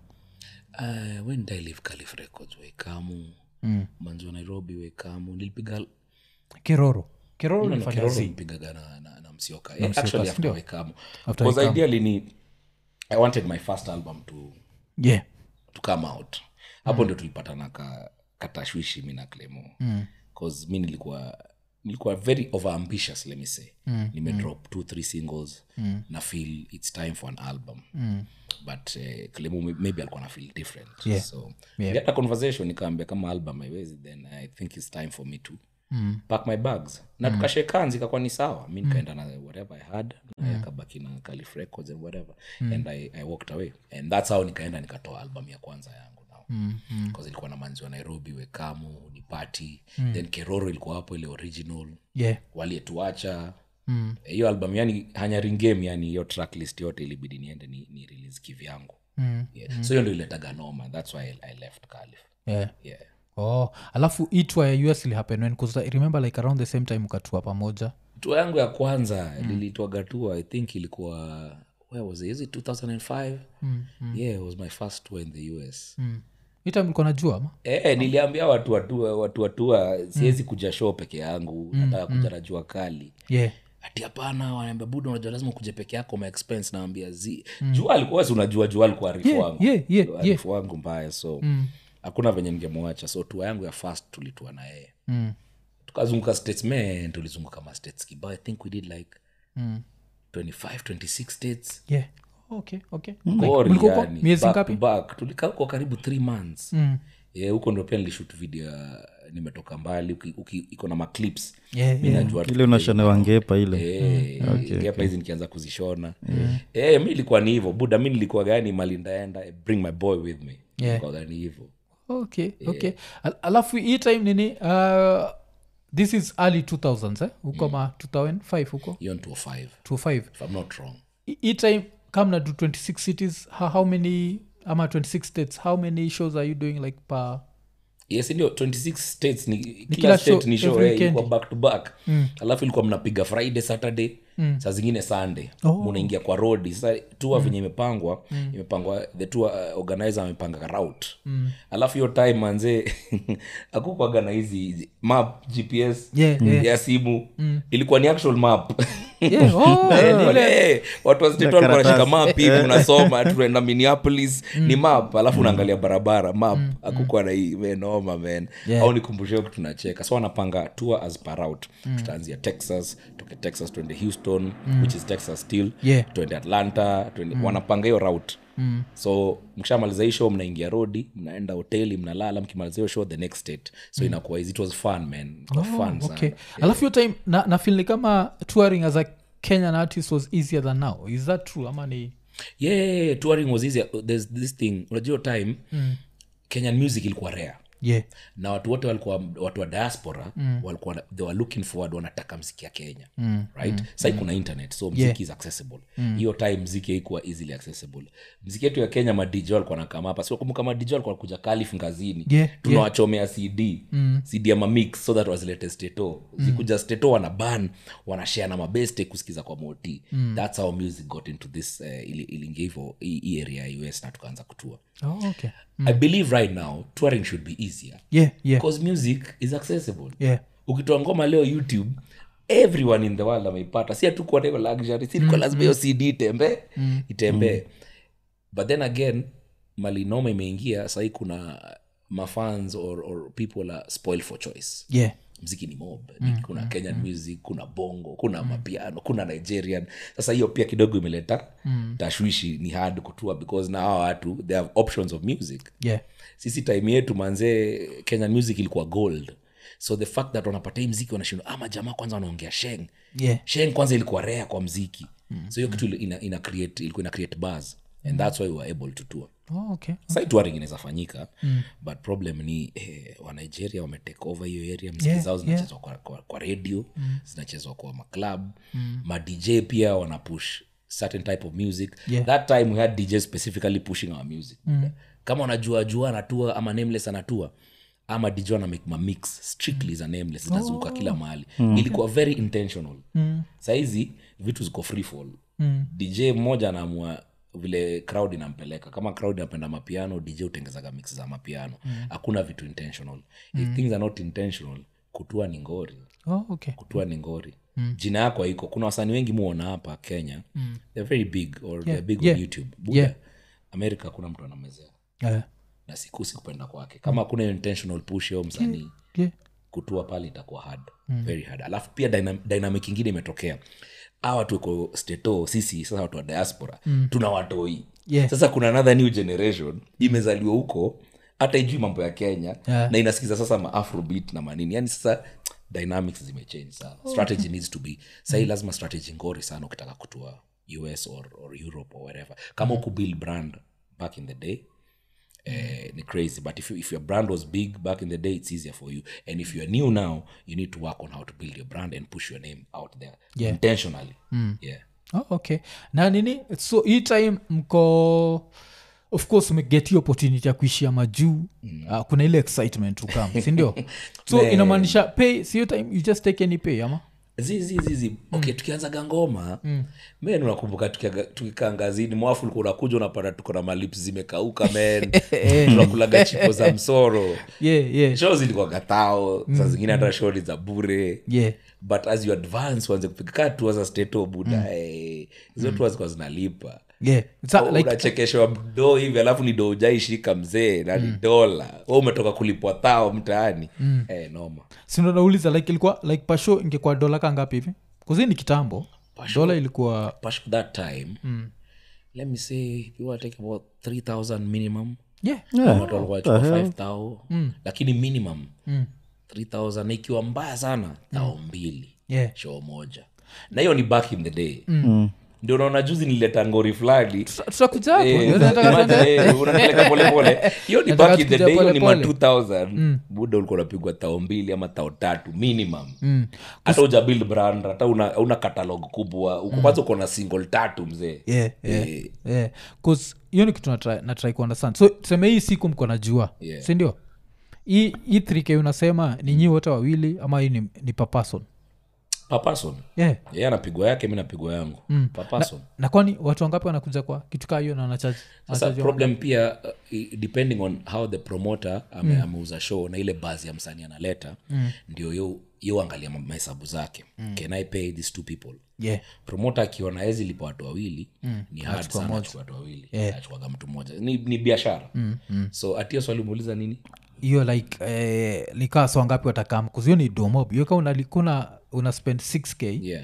uh, when did i leave calif records wekamu mm. manzi wa nairobi wekamu nilipiga kiroro kiroro No, no, ulifanya Kiroro zi nilipigaga na, na, na msioka Eh, actually after sindio? wekamu After because Wekamu. ideally ni i wanted my first album to yeah to come out hapo ndio tulipatana ka katashwishi mi na clemo bcause mi nilikuwa nilikuwa very over ambitious let me say mm. nimedrop two three singles mm. na feel its time for an album mm. but uh, clemo may- maybe alikuwa na feel different Yeah. so Yeah. yeah. conversation nikaambia kama album haiwezi then i think its time for me to mm. pack my bags na tukashekanzi ikakuwa ni sawa mi nikaenda na whatever i had mm. akabaki na calif records and whatever and I, i walked away and that's how nikaenda nikatoa album ya kwanza yangu now mm, mm. ilikuwa na manzi wa nairobi wekamu ni party mm. then keroro ilikuwa hapo ile original yeah walietuacha mm. hiyo album yani hanyaringem yani hiyo tracklist yote ilibidi niende ni, ni release kivyangu mm. yeah. so hiyo ndo iletaga noma thats why I, i left calif yeah yeah oh alafu itwa ya us ilihappen when 'cause I remember like around the same time ukatua pamoja tua yangu ya kwanza mm. lilitwaga tua i think ilikuwa where was it? Is it 2005 mm, mm. yeah it was my first tour in the us mm. itime ilikuwa najua ama Eh, niliambia watu watua watu watua siwezi kuja show peke yangu nataka kuja na jua kali yeah ati hapana wanaambia buda unajua lazima kuja peke yako ma expense naambia zi jua alikuwa si unajua jua alikuwa arifu Yeah, wangu yeah, yeah, Alikuwa arifu wangu mbaya so hakuna venye ningemwacha so tua yangu ya first tulitua na yeye mm. tukazunguka states man tulizunguka ma states kibao i think we did like Mm. 25 26 states yeah okay okay Gori mlikuwa huko yani, miezi back ngapi to back. tulikaa huko karibu three months Mm. yeah, huko ndo pia nilishut video ya nimetoka mbali uki- uki- iko na maclips Yeah, mi najua tu- ile unashonewa ngepa ile Eh, ngepa hizi nikianza kuzishona Eh, mi ilikuwa ni hivo buda mi nilikuwa gani mali ndaenda eh, bring my boy with me Yeah. Ilikuwa gani hivo okay okay Al- alafu hii time nini uh, this is early 2000s eh? huko ma 2005 huko hiyo ni 205 25 if i'm not wrong Hi- hii time kam na do 26 cities how, how many ama 26 states how many shows are you doing like per yes ndio 26 states ni kila, kila state show ni show every eh, ilikuwa weekend. back to back alafu ilikuwa mnapiga friday saturday saa zingine sunday Oh. munaingia kwa rodi sasa tua venye imepangwa imepangwa the tour uh, organizer amepanga route alafu hiyo time manze akukwaga na hizi map gps Yeah, yeah. ya simu ilikuwa ni actual map Yeah, oh, Eh, ile- ile- eh, watu wa state Na walikuwa wanashika karatasi. map hivi unasoma tunaenda minneapolis ni map alafu unaangalia barabara map akukwa na hii menoma men Yeah. au nikumbushie huku tunacheka so wanapanga tour as per route tutaanzia texas toke texas tuende houston which is texas still Yeah. tuende atlanta tuende, wanapanga hiyo route so mkishamaliza hii show mnaingia rodi mnaenda hoteli mnalala mkimaliza hiyo show the next state so inakuwa hizi it was fun man it was fun sana okay alafu hiyo time na, na feel ni kama touring as a kenyan artist was easier than now is that true ama ni yeah touring was easier there's this thing unajua hiyo time kenyan music ilikuwa rare yeah na watu wote walikuwa watu wa diaspora mm. walikuwa they were looking forward wanataka mziki ya kenya mm. right mm. sai kuna internet so mziki Yeah. is accessible hiyo time mziki haikuwa easily accessible mziki yetu ya kenya madj walikuwa nakama hapa sikumbuka madj walikuwa kuja kalif ngazini Yeah, tunawachomea cd mm. cd ama mix so that wazilete steto zikuja steto wana ban wanashare na mabeste kusikiza kwa moti mm. thats how music got into this uh, ili- iliingia hivo hii hii area ya us na tukaanza kutua oh, okay i believe right now touring should be easier yeah yeah because music is accessible yeah ukitoa ngoma leo youtube everyone in the world ameipata si atukuwa na hiyo luxury si mm, lazima hiyo cd itembee mm. itembee but then again mali noma imeingia sahii kuna mafans or, or people are spoiled for choice yeah mziki ni mob mm, kuna kenyan music kuna bongo kuna mapiano kuna nigerian sasa hiyo pia kidogo imeleta mm. tashwishi ni hard kutua because na hawa watu they have options of music yeah sisi time yetu manzee kenyan music ilikuwa gold so the fact that wanapata hii mziki wanashindwa ama jamaa kwanza wanaongea sheng yeah sheng kwanza ilikuwa rea kwa mziki mm. so hiyo kitu ili- ina, ina create, ilikuwa ina create bars and that's why we were able to tour oh, okay sai touring inaweza fanyika mm. but problem ni eh, wanigeria wametake over hiyo area mziki Yeah, zao zinachezwa kwa, kwa, kwa radio mm. zinachezwa kwa maclub mm. madj pia wanapush certain type of music Yeah. that time we had dj specifically pushing our music mm. kama wanajua jua anatua ama nameless anatua ama dj ana make ma mix strictly za nameless zinazunguka kila mahali ilikuwa very intentional mm. sahizi vitu ziko free fall mm. dj mmoja anaamua vile crowd inampeleka kama crowd inapenda mapiano dj utengezaga mix za mapiano hakuna vitu intentional if things are not intentional kutua ni ngori oh, okay kutua ni ngori mm. jina yako haiko kuna wasanii wengi muona hapa kenya mm. they're very big or they're big yeah, on youtube Buda, yeah. amerika kuna mtu anamezea yeah na sikusi kupenda kwake kama kuna hiyo intentional push yo msanii yeah kutua pale itakuwa hard mm. very hard alafu pia dynam- dynamic ingine imetokea a watu iko steto sisi sasa watu wa diaspora mm. tuna watoi Yeah. sasa kuna another new generation imezaliwa huko hata ijui mambo ya kenya Yeah. na inasikiza sasa maafrobit na manini yani sasa dynamics zimechange sana strategy needs to be sahii lazima strategy ngori sana ukitaka kutua us or, or europe or wherever kama mm. build brand back in the day eh, ni crazy but if, you, if your brand was big back in the day it's easier for you and if you're new now you need to work on how to build your brand and push your name out there Yeah. intentionally yeah oh, okay na nini so hii time mko of course umeget hiyo opportunity ya kuishia majuu mm. uh, kuna ile excitement ukam sindio so Man. inamaanisha pay siyo time you just take any pay ama zizizizi okay tukianzaga ngoma mm. men unakumbuka tukiaga- tukikaa ngazini mwafu ulikuwa unakuja unapata tuko na malips zimekauka men tunakulaga chipo za msoro yeah yeah show zilikuwa gatao saa zingine hata show ni za bure yeah but as you advance uanze kupiga kaa tua za steto buda eh, hizo tua zikuwa zinalipa yeah Sa, Oh, like unachekeshwa doo hivi alafu ni doo ujaishika mzee na ni dola we umetoka kulipwa thao mtaani eh, noma sindo nauliza like ilikuwa like pasho ingekuwa dola ka ngapi hivi kuzi ni kitambo dola ilikuwa Pash that time let me say you are taking about 3000 minimum yeah Yeah. watu walikuwa wanachukua 5000 lakini minimum 3000 na ikiwa mbaya sana thao mbili yeah show moja na hiyo ni back in the day ndio unaona juzi nilileta ngori fulani tutakuja hapo Eh, Ndio nataka imagine, tuende- eh, unapeleka polepole hiyo ni Nataka back in the tukija day hiyo ni ma polepole. 2000 buda ulikuwa unapigwa tao mbili ama tao tatu minimum hata uja build brand hata una, una catalog kubwa uko kwanza uko na single tatu mzee yeah, yeah, Eh. yeah. 'Cause hiyo ni kitu natry, natry kuunderstand so tuseme hii siku mko najua Yeah. sindio hii hii 3k unasema ni nyi wote wawili ama hii ni, ni per person per person yeah. yeye anapigwa yake mi napigwa yangu per person na kwani watu wangapi wanakuja kwa kitu kaa hiyo na wanachaji sasa problem pia uh, i- depending on how the promoter ame, mm. ameuza show na ile bazi ya msanii analeta mm. ndio yo yo angalia ma- mahesabu zake mm. can i pay these two people yeah. promoter akiona hezi lipa watu wawili mm. ni hard sana achukua watu wawili yeah. achukaga mtu mmoja ni, ni biashara mm. mm. so atio swali umeuliza nini hiyo like eh, likaa so wangapi watakam kuzio ni domob hiyo ka unalikuna una spend 6k yeah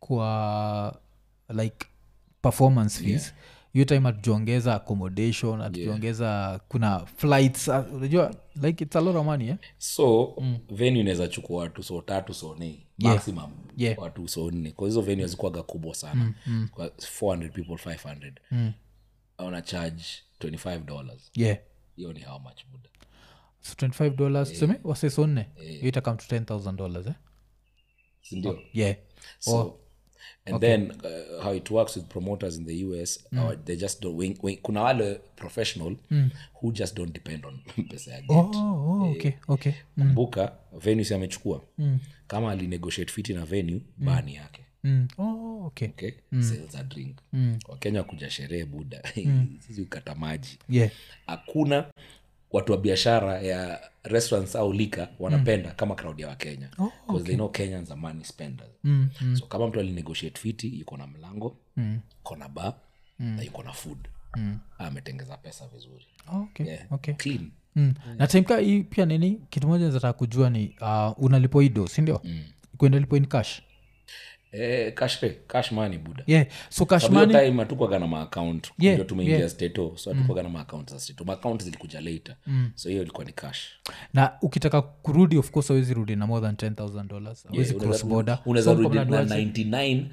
kwa like performance fees hiyo time hatujaongeza accommodation hatujaongeza kuna flights ah, unajua like it's a lot of money eh? so mm. venue inaweza chukua watu so tatu so nne maximum Yeah. watu so nne kwa hizo venue hazikuwaga kubwa sana mm. Mm. Kwa 400 people 500 mm. una charge 25 dollars yeah hiyo ni how much buda so 25 dollars tuseme waseso nne hiyo itakam to 10000 dollars eh? sindio yeah so and then uh, how it works with promoters in the us uh, they just don't wing, wing, kuna wale professional who just don't depend on pesa ya get oh, oh, okay okay kumbuka venue si amechukua kama alinegotiate fiti na venue bani yake mm. oh, okay okay sales a drink wakenya kuja sherehe buda sisi ukata maji yeah hakuna watu wa biashara ya restaurants au lika wanapenda kama crowd ya wakenya oh, okay. they know kenyans are money spenders mm, mm. so kama mtu alinegotiate fiti yuko na mlango mm. kona ba mm. na yuko na food mm. ametengeza pesa vizuri okay yeah. okay clean mm. na timka hii pia nini kitu moja nataka kujua ni uh, unalipo ido sindio mm. kwenda lipo in cash eh, cash pay, cash money buda yeah so cash Sababu hiyo money time hatukwaga na maaccount Yeah, ndio tumeingia yeah. steto so hatukwaga na maaccount za steto maaccount zilikuja later so hiyo ilikuwa ni cash na ukitaka kurudi of course awezi rudi na more than 10000 dollars awezi cross border unaweza So rudi mko na mnaduaje?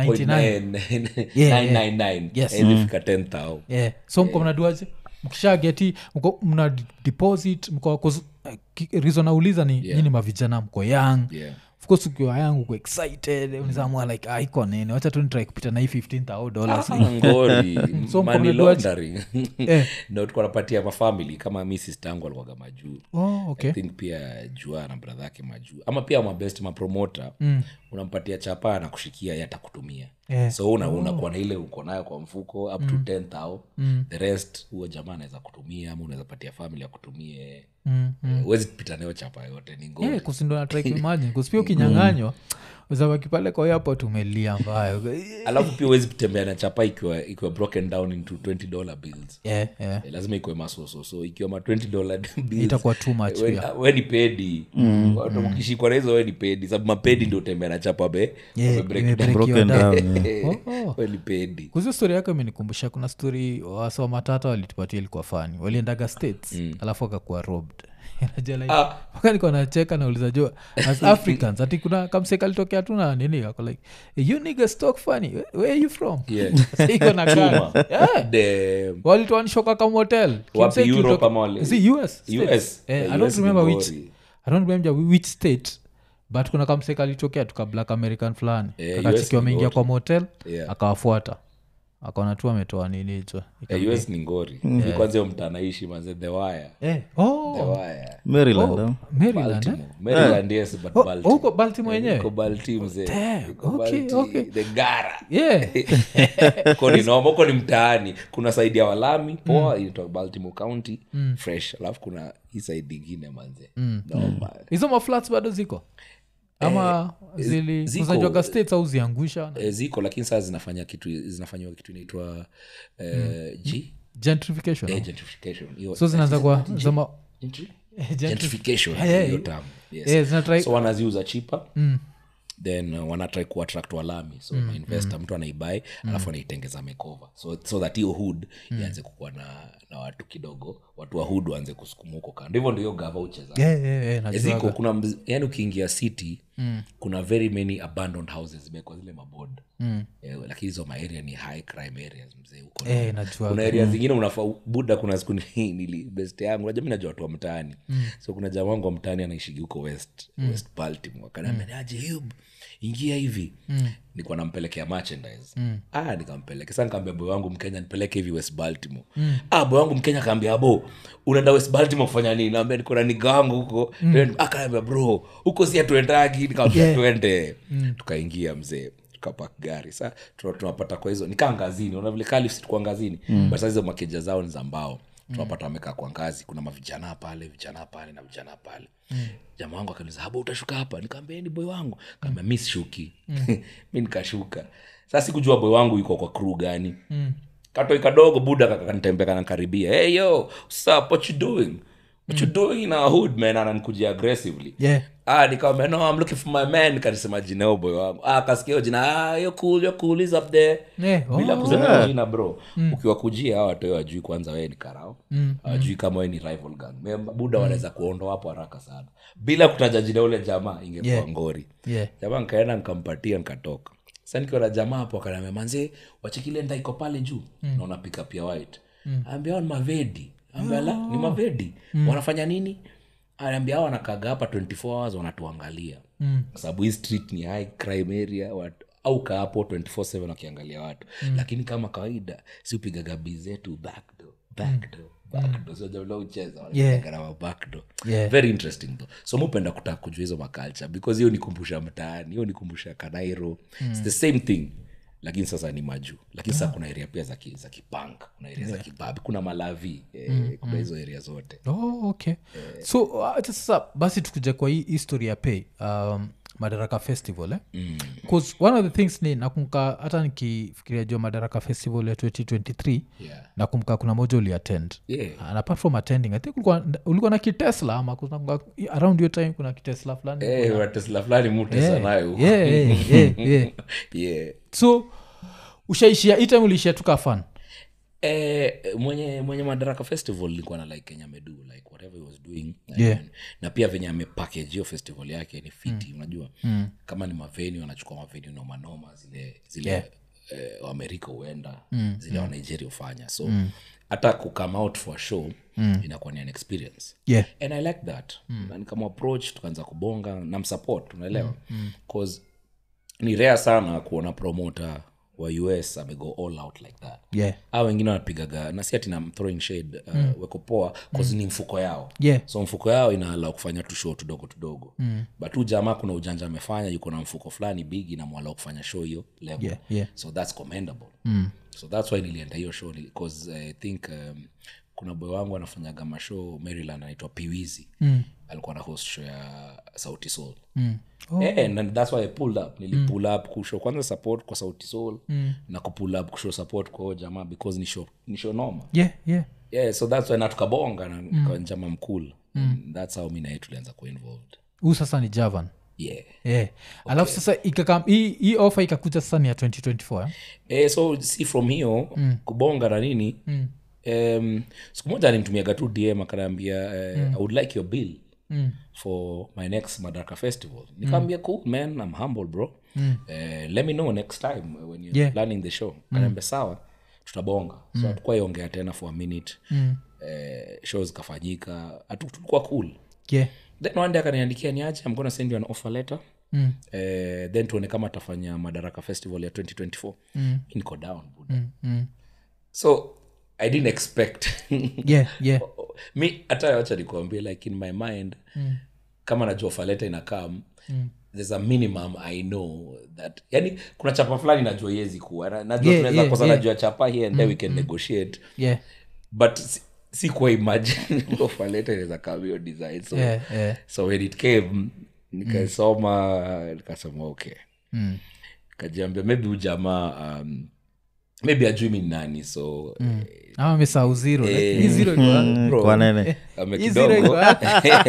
99.999 Yes. Haiwezi fika 10000 yeah. so mko mnaduaje mkisha geti mko mna d- deposit mko 'cause, uh, ki- reason nauliza ni yeah. nyini mavijana mko young Yeah. of course ukiwa young uko excited unizamua like ah, iko nini wacha tu nitrai kupita na hii 15000 dollars ngori So money mkono laundering Eh. ndo tukuwa napatia mafamili kama mi sistangu alikuwaga majuu oh, okay I think pia jua na bradha yake majuu ama pia mabest mapromota mm. unampatia chapa na kushikia yatakutumia Yeah. so una, unakuwa na ile uko nayo kwa mfuko up to 10000 mm. the rest huo jamaa anaweza kutumia ama unaweza patia famili akutumie mm. huwezi pita nayo chapa yote ni ngori yeah, kusindo natrai kuimagine kuspia ukinyanganywa uzabaki pale kwa yapo tumelia mbayo alafu pia huwezi kutembea na chapa ikiwa ikiwa broken down into 20 dollar bills yeah, yeah. Eh, lazima ikuwe masoso so ikiwa ma 20 dollar bills itakuwa too much we- pia we ni pedi Watu ukishikwa na hizo we ni pedi sababu mapedi ndio utembea na chapa be Yeah, wame break imebreak down. your down. down, yeah. Oh, oh. we ni pedi kuzio stori yako imenikumbusha kuna stori wasa matata walitupatia ilikuwa fani waliendaga states alafu akakuwa robbed Unajua like, Ah. mpaka niko nacheka nauliza jo as africans ati kuna kamseka alitokea tu na nini ako like you niggas talk funny Where- where are you from Yeah. Sasa iko na gun. Yeah. The- walituanishoka kama hotel Kimseki Europe kutoka- ama wali- Si, US, States. US. Eh, Yeah, I don't US ni remember which ngori. I don't remember which state but kuna kamseka alitokea tuka black american fulani Eh, kakachiki US ni wameingia ngori. kwa motel Yeah. akawafuata akaona tu ametoa nini hicho Eh, us ni ngori Ni kwanza hiyo mtaa naishi manze the wire Eh, oh, the wire maryland oh. maryland eh? Baltimore. Maryland, yes, but Oh, Baltimore. huko baltimore Iko yenyewe Baltimore, mzee. Damn, Iko okay, Baltimore. okay. The gara yeah Huko ni noma huko ni mtaani kuna saidi ya walami poa inaitwa baltimore county fresh alafu kuna hii saidi ingine manze noma hizo maflats bado ziko ama zili ziko. zinajuaga states au ziangusha e, ziko lakini saa zinafanya kitu zinafanyiwa kitu inaitwa eh, g gentrification Eh, gentrification Hiyo- so zinaanza kwa zama Gentry? gentri- gentrification Eh, eh, hiyo term, yes. eh, zinatry- so wanaziuza chipa then uh, wanatrai kuattract walami so mm, investor mtu anaibai alafu anaitengeza mekova so, so that hiyo hood ianze kukuwa na, na watu kidogo watu wa hood waanze kusukuma huko kando hivyo ndio hiyo gava ucheza Yeah, yeah, yeah, najuaga. ziko kuna mz- yani ukiingia city mm. kuna very many abandoned houses zimekwa zile mabod mm. eh, lakini hizo maaria ni high crime areas mzee huko Eh, najua kuna area zingine unafa buda kuna siku ni- nili best yangu najua mi najua watu wa mtaani so kuna jamaa wangu wa mtaani anaishigi huko west west baltimore akaniambia aje hub ingia hivi nikuwa nampelekea merchandise ah nikampeleke sa nikaambia boy wangu mkenya nipeleke hivi west baltimore ah boy wangu mkenya akaambia bo unaenda west baltimore kufanya nini naambia niko na niga wangu huko mm. akaambia bro huko si atuendagi nikamwambia twende tukaingia mzee tukapak gari sa tuna- tunapata kwa hizo nikaa ngazini una vile kali tulikuwa ngazini mm. but saa hizo makeja zao ni za mbao tunapata wamekaa kwa ngazi kuna mavijana pale vijana pale na vijana pale mm. jamaa wangu akaniza haba utashuka hapa nikaambia ni boy wangu kaambia mi sishuki mi nikashuka sasa sikujua boy wangu yuko kwa crew gani mm. katoi kadogo buda kakanitembea kanankaribia hey yo sup what you doing what you doing in our hood man ananikujia aggressively yeah ah nikamwambia no i'm looking for my man kanisema jina huyo boy wangu ah kasikia hiyo jina ah you're cool you're cool he's up there Yeah, bila oh. kusema jina bro ukiwakujia hawa watoi wajui kwanza wewe ni karao hawajui kama wewe ni rival gang member buda wanaweza kuondoa hapo haraka sana bila kutaja jina ule jamaa ingekuwa Yeah. ngori yeah jamaa nkaenda nkampatia nkatoka sa nikiwa na jamaa hapo akaniambia manzee wachekile ndaiko pale juu mm. naona pika pia white mm. ambia hao ni mavedi ambia la ni mavedi wanafanya nini anaambia hao wanakaga hapa 24 hours wanatuangalia mm. kwa sababu hii street ni high crime area watu au kaa hapo 24/7 wakiangalia watu mm. lakini kama kawaida si upigaga bii zetu backdoor backdoor backdoor so jamla ucheza Yeah. gharama backdoor Yeah. very interesting though so mupenda kutaka kujua hizo maculture because hiyo nikumbusha mtaani hiyo nikumbusha kanairo its the same thing lakini sasa ni majuu lakini sasa kuna area pia za ki- za kipank kuna area za kibabi kuna malavi eh, kuna hizo area zote oh, okay so uh, acha sasa basi tukuja kwa hii history ya pay um, madaraka festival eh? mm. one of the things ni nakumka hata nikifikiria jua madaraka festival ya 2023 yeah. nakumka kuna moja uliattend Yeah. and apart from attending i think ulikuwa, ulikuwa na kitesla ama kunakumbuka around your time kuna kitesla fulani Eh, kuna tesla fulani mutesa Yeah, nayo huko. yeah, yeah, yeah, yeah. yeah. so ushaishia hii time uliishia tuka fan Eh, mwenye mwenye madaraka festival nilikuwa na like kenya amedu like whatever he was doing Yeah. And- na pia venye amepackage hiyo festival yake ni fiti unajua kama ni maveni wanachukua maveni nomanoma zile zile Yeah. eh, waamerika huenda zile wa nigeria hufanya so hata kukame out for a show inakuwa ni an experience yeah and i like that na nikama approach tukaanza kubonga na msupport unaelewa cause ni rare sana kuona promoter wa us amego all out like that yeah a wengine wanapigaga na si ati na throwing shade uh, weko poa cause ni mfuko yao Yeah. so mfuko yao inaala kufanya tu show tudogo tudogo mm. but huu jamaa kuna ujanja amefanya yuko na mfuko fulani bigi na mwala kufanya show hiyo level Yeah, yeah. so that's commendable mm. so that's why nilienda hiyo show because i think um, kuna boy wangu anafanyaga mashow maryland anaitwa piwizi mm. alikuwa na host show ya sauti soul mm. Eh, and that's why i pulled up nilipull up kushow kwanza support kwa sauti soul mm. na kupull up kushow support kwa huyo jamaa because ni show ni show noma yeah yeah yeah so that's why na tukabonga na mm. njama mkul mm. that's how mi naye tulianza kuwa involved huu sasa ni javan yeah yeah. alafu sasa ikakam hii hii ofa ikakuja sasa ni ya 2024 eh? eh, so si from hiyo mm. kubonga na nini mm. um, siku moja alimtumiaga tu dm akanaambia uh, mm. i would like your bill mm. for my next madaraka festival nikaambia cool man i'm humble bro mm. uh, let me know next time when you're Yeah. planning the show kanaambia sawa tutabonga so hatukuwa iongea tena for a minute mm. uh, show zikafanyika hatu tulikuwa cool yeah then one day akaniandikia ni aje i'm gonna send you an offer letter mm. eh, then tuone kama atafanya madaraka festival ya 2024 mm. niko down buda mm, mm. so i didn't expect yeah yeah mi hata wacha nikuambia like in my mind mm. kama najua offer letter inakam mm there's a minimum i know that yani kuna chapa fulani najua iwezi kuwa Na- najua Yeah, tunaweza yeah, kosa yeah. najua chapa here and there we can negotiate yeah but si- sikuwa imagine offer letter inaweza kama hiyo design so yeah yeah so when it came nikasoma nikasema okay mm. kajiambia maybe ujamaa um, maybe ajui mi ni nani so mm. ama mesau zero like, hii zero iko wapi? bro, kwa nene ame Hii zero iko kidogo wapi?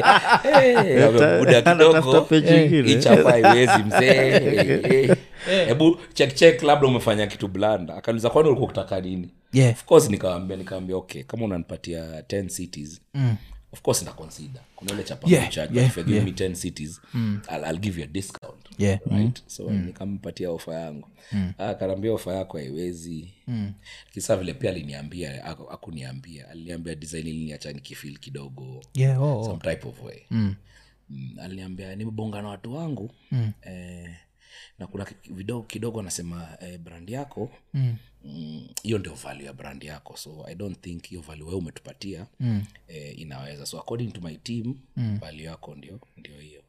Eh, amebuda Anatafuta kidogo page ingine. ichapa haiwezi mzee hebu check check labda umefanya kitu blanda akaniuliza kwani ulikuwa kutaka nini yeah of course nikawambia nikawambia okay kama unanipatia 10 cities mm. of course nitaconsider kuna ile chapa Yeah, charge, yeah, but if you give me 10 cities I'll, I'll give you a discount yeah right so nikampatia ofa yangu mm. akanaambia ofa yako haiwezi mm. kisa vile pia aliniambia aku- akuniambia aliniambia design iliniacha nikifil kidogo yeah oh, oh. some type of way mm. Mm, aliniambia nimebonga na watu wangu mm. eh, na kuna ki- vidogo kidogo anasema eh, brand yako mm mm, hiyo ndio value ya brand yako so i don't think hiyo value wewe umetupatia mm. eh, inaweza so according to my team mm. value yako ndio ndio hiyo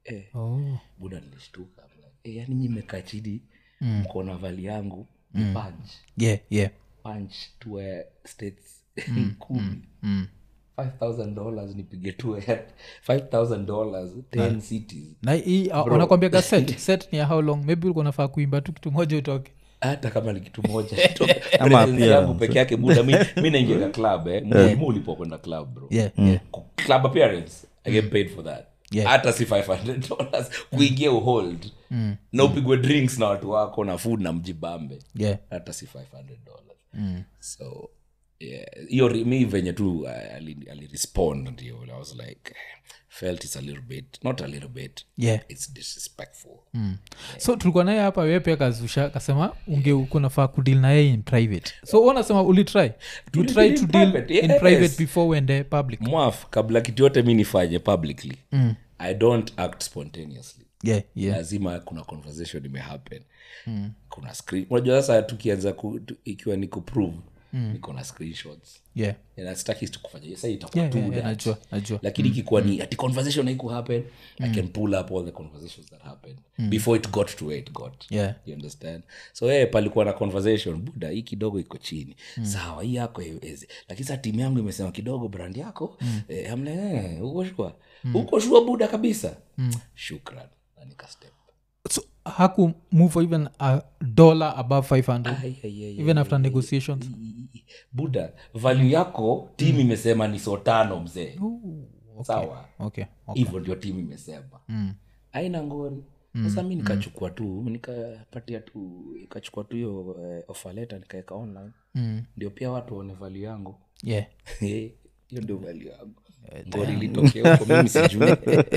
eh, oh. buda nilishtuka I'm like, eh, yani nyi mmekaa chini mko na vali yangu ni punch yeah yeah punch to states kumi $5000 dollars nipige tu 5000 dollars 10 cities na hii uh, wanakwambiaga set set ni ya how long maybe ulikuwa nafaa kuimba tu kitu moja utoke hata kama ni kitu moja tu. Ama Presence pia- yangu peke yake buda mi, mi naingiaga club eh. muhimu ulipo kwenda club bro yeah yeah Ku- club appearance i get paid for that Yeah. hata si 500 dollars kuingia uhold na upigwe drinks na watu wako na food na mjibambe yeah hata si 500 dollars so yeah, hiyo ri- mi venye tu uh, ali- alirespond ndio i was like felt it's a little bit not a little bit yeah it's disrespectful so tulikuwa naye hapa wewe pia kazusha kasema unge kunafaa kudil na yeye in private so unasema ulitry you Tulideal try in to deal private, in yes. private before uende public mwaf kabla kitu yote mi nifanye publicly i don't act spontaneously yeah yeah lazima kuna conversation imehappen mm. kuna screen unajua sasa tukianza ku, tu, ikiwa ni kuprove mm. niko na screenshots yeah na sitaki tu kufanya sasa itakuwa yeah, tu yeah, yeah, that. najua najua lakini ikikuwa ni ati conversation haiku happen i can pull up all the conversations that happened before it got to where it got yeah you understand so hey, palikuwa na conversation buda hii kidogo iko chini sawa hii yako haiwezi lakini saa timu yangu imesema kidogo brand yako mm. eh, amle eh, uko shua uko shua buda kabisa shukran na nikastep so haku move even a dollar above 500 Ai, ai, ai, even after negotiations buda value yako timu imesema ni so tano mzee sawa okay okay hivyo ndio timu imesema aina ngori sasa mi nikachukua tu nikapatia tu ikachukua tu hiyo eh, offer letter nikaweka online ndio pia watu waone value yangu yeah hiyo ndio value yangu ngori ilitokea huko mimi sijui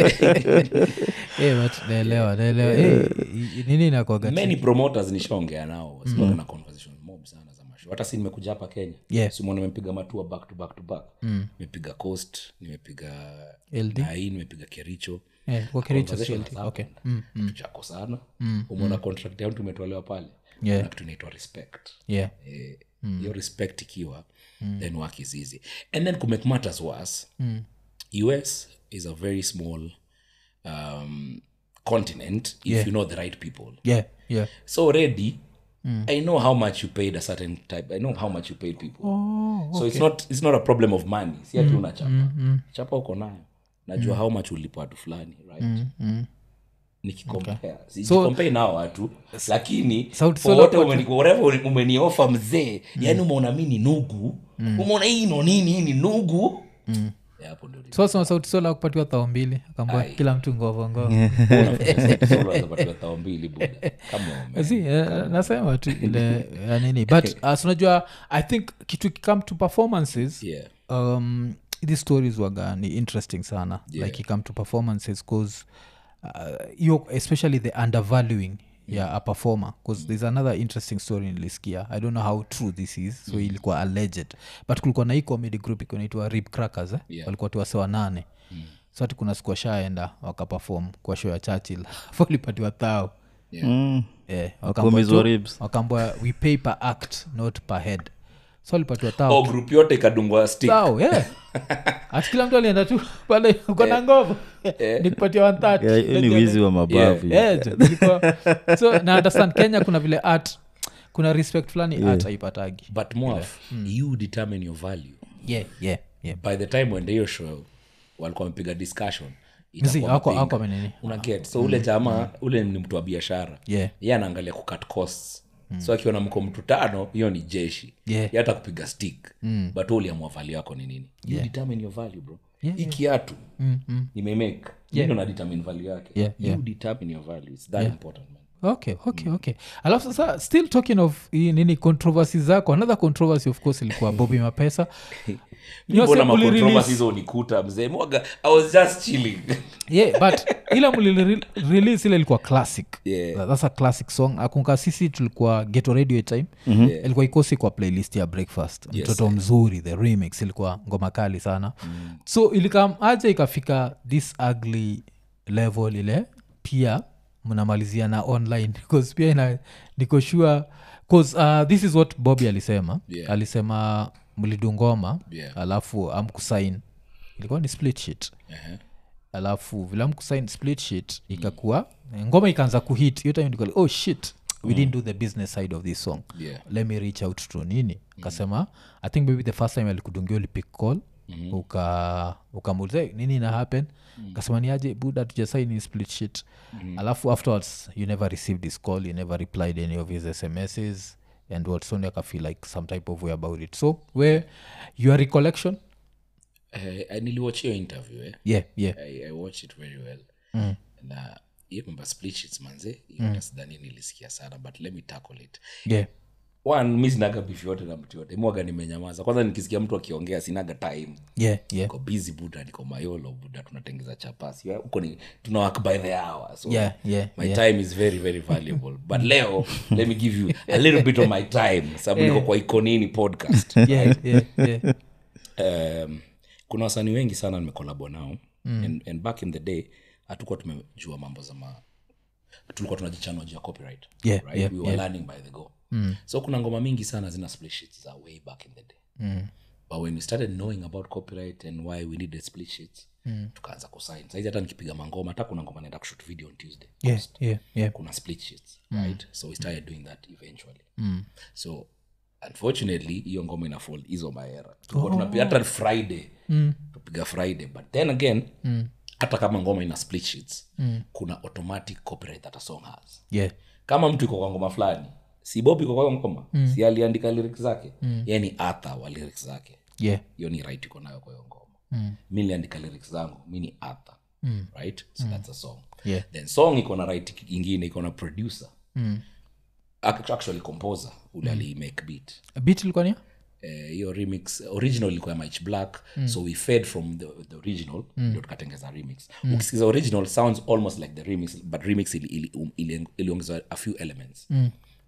yeah but naelewa naelewa hey, nini inakwaga many promoters nishaongea nao sikuwaga na conversation mob sana za masho hata si nimekuja hapa kenya Yeah. simona nimepiga matua back to back to back nimepiga coast nimepiga LD? nai nimepiga kericho yeah kwa Kericho Conversation CLT. has okay happened. kitu chako sana umeona contract yangu tumetolewa pale Yeah. Kuna kitu inaitwa respect yeah Eh, hiyo respect ikiwa then work is easy and then to make matters worse us is a very small um, continent if you know the right people yeah yeah so already i know how much you paid a certain type i know how much you paid people oh so it's not it's not a problem of money si ati una chapa chapa uko nayo najua how much ulipa watu fulani right nikikompea sijikompea nao watu lakini Sauti for Sol wote umeni- whatever uli- umeniofa mzee yani umeona mi ni nugu umeona hii no nini hii ni nugu Eh, hapo ndio so sema sauti sola kupatiwa thao mbili akambua kila mtu ngovo unapatiwa thao mbili buda Come on, man. si eh, nasema tu ile ya nini but uh, so unajua i think kitu kikame to performances Yeah. um, these stories waga ni interesting sana yeah. like ikame to performances cause uh, yo especially the undervaluing ya a performer bcause there's another interesting story nilisikia i don't know how true this is so ilikuwa alleged but kulikuwa na hii comedy group ikuwa inaitwa rib crackers eh? Yeah. walikuwa tuwasewa nane mm. so ati kuna siku washaenda wakapefom kwa show ya churchill walipatiwa thao Mm. yeah, Wakumizwa ribs. wakambwa we pay per act not per head so walipatiwa thao oh, group yote ikadungwa stick Sawa, yeah. ati kila mtu alienda tu pale uko na ngovo nikupatia one Yeah, hiyo ni wizi wa mabavu so na understand kenya kuna vile art kuna respect fulani art haipatagi but mwaf you determine your value yeah, yeah, yeah. by the time wende hiyo show walikuwa wamepiga discussion Mzi, itakuwa hawako- mapinga. hawako wamenini. una get so ule jamaa ule ni mtu wa biashara Yeah. ye anaangalia kucut costs so akiona mko mtu tano hiyo ni jeshi Yeah. Ye hata kupiga stick but wewe uliamua value yako ni nini you determine your value bro hii kiatu nimemake yeah. na determine value yake Yeah, you determine your value it's that important man okay okay okay alafu sasa still talking of hii nini controversy zako another controversy of course ilikuwa bobi mapesa You know, mbona say uli macontroversy release- hizo unikuta mzee mwaga i was just chilling yeah but ile muli release ile ilikuwa classic Yeah. Tha- that's a classic song akunka sisi tulikuwa geto radio a time Yeah. ilikuwa ikosi kwa playlist ya breakfast Yes, mtoto mzuri the remix ilikuwa ngoma kali sana mm. so ilikam aja ikafika this ugly level ile pia mnamalizia na online bcause pia ina niko sure bcause uh, this is what bobby alisema Yeah. alisema mlidu ngoma Yeah. alafu amkusain ilikuwa ni split shit uh-huh. alafu vilam kusign split sheet ikakuwa ngoma ikaanza kuhit hiyo time nikali oh shit we didn't do the business side of this song Yeah. let me reach out to nini kasema i think maybe the first time alikudungia ulipick call mm-hmm. uka ukamuuliza "Hey, nini ina happen mm-hmm. kasema ni aje buda tujasaini split sheet mm-hmm. alafu afterwards you never received this call you never replied any of his smss and watsoni akafeel like some type of way about it so where your recollection Eh, niliwatch hiyo interview eh? yeah yeah I, i watched it very well mm. na hiyo mambo ya split sheets manze hiyo mm. sidhani nilisikia sana but let me tackle it yeah one mi sinaga beef yote na mtu yote mwaga nimenyamaza kwanza nikisikia mtu akiongea sinaga time yeah yeah niko busy buda niko mayolo buda tunatengeza chapasi Ya, huko ni tuna work by the hour so Yeah, yeah, my yeah. time is very very valuable but leo let me give you a little bit of my time sababu niko kwa ikonini podcast yeah yeah yeah um, kuna wasanii wengi sana nimekolabo nao mm. and, and back in the day hatukuwa tumejua mambo za ma tulikuwa tunajichanua juu ya copyright Yeah, right? yeah, we were learning by the go mm. so kuna ngoma mingi sana zina split sheets za way back in the day mm. but when we started knowing about copyright and why we needed split sheets mm. tukaanza kusign saizi hata nikipiga mangoma hata kuna ngoma naenda kushoot video on tuesday yeah yeah yeah kuna split sheets right so we started doing that eventually so unfortunately hiyo ngoma ina fall hizo maera tulikuwa tunapiga hata friday tupiga friday but then again hata kama ngoma ina split sheets kuna automatic copyright that a song has yeah kama mtu iko kwa ngoma fulani si bob iko kwa hiyo ngoma si aliandika lyrics zake mm. yani atha wa lyrics zake yeah hiyo ni right iko nayo kwa hiyo ngoma mm. mi niliandika lyrics zangu mi ni arthur mm. right so mm. that's a song Yeah. then song iko na right ingine iko na producer mm. actually composer ule mm. alimake beat bit ilikuwa ni Eh, hiyo remix original ilikuwa ya Mike black mm. so we fed from the, the original ndio tukatengeza remix mm. ukisikiza original sounds almost like the remix but remix ili- ili- um, ili- iliongezwa a few elements mm.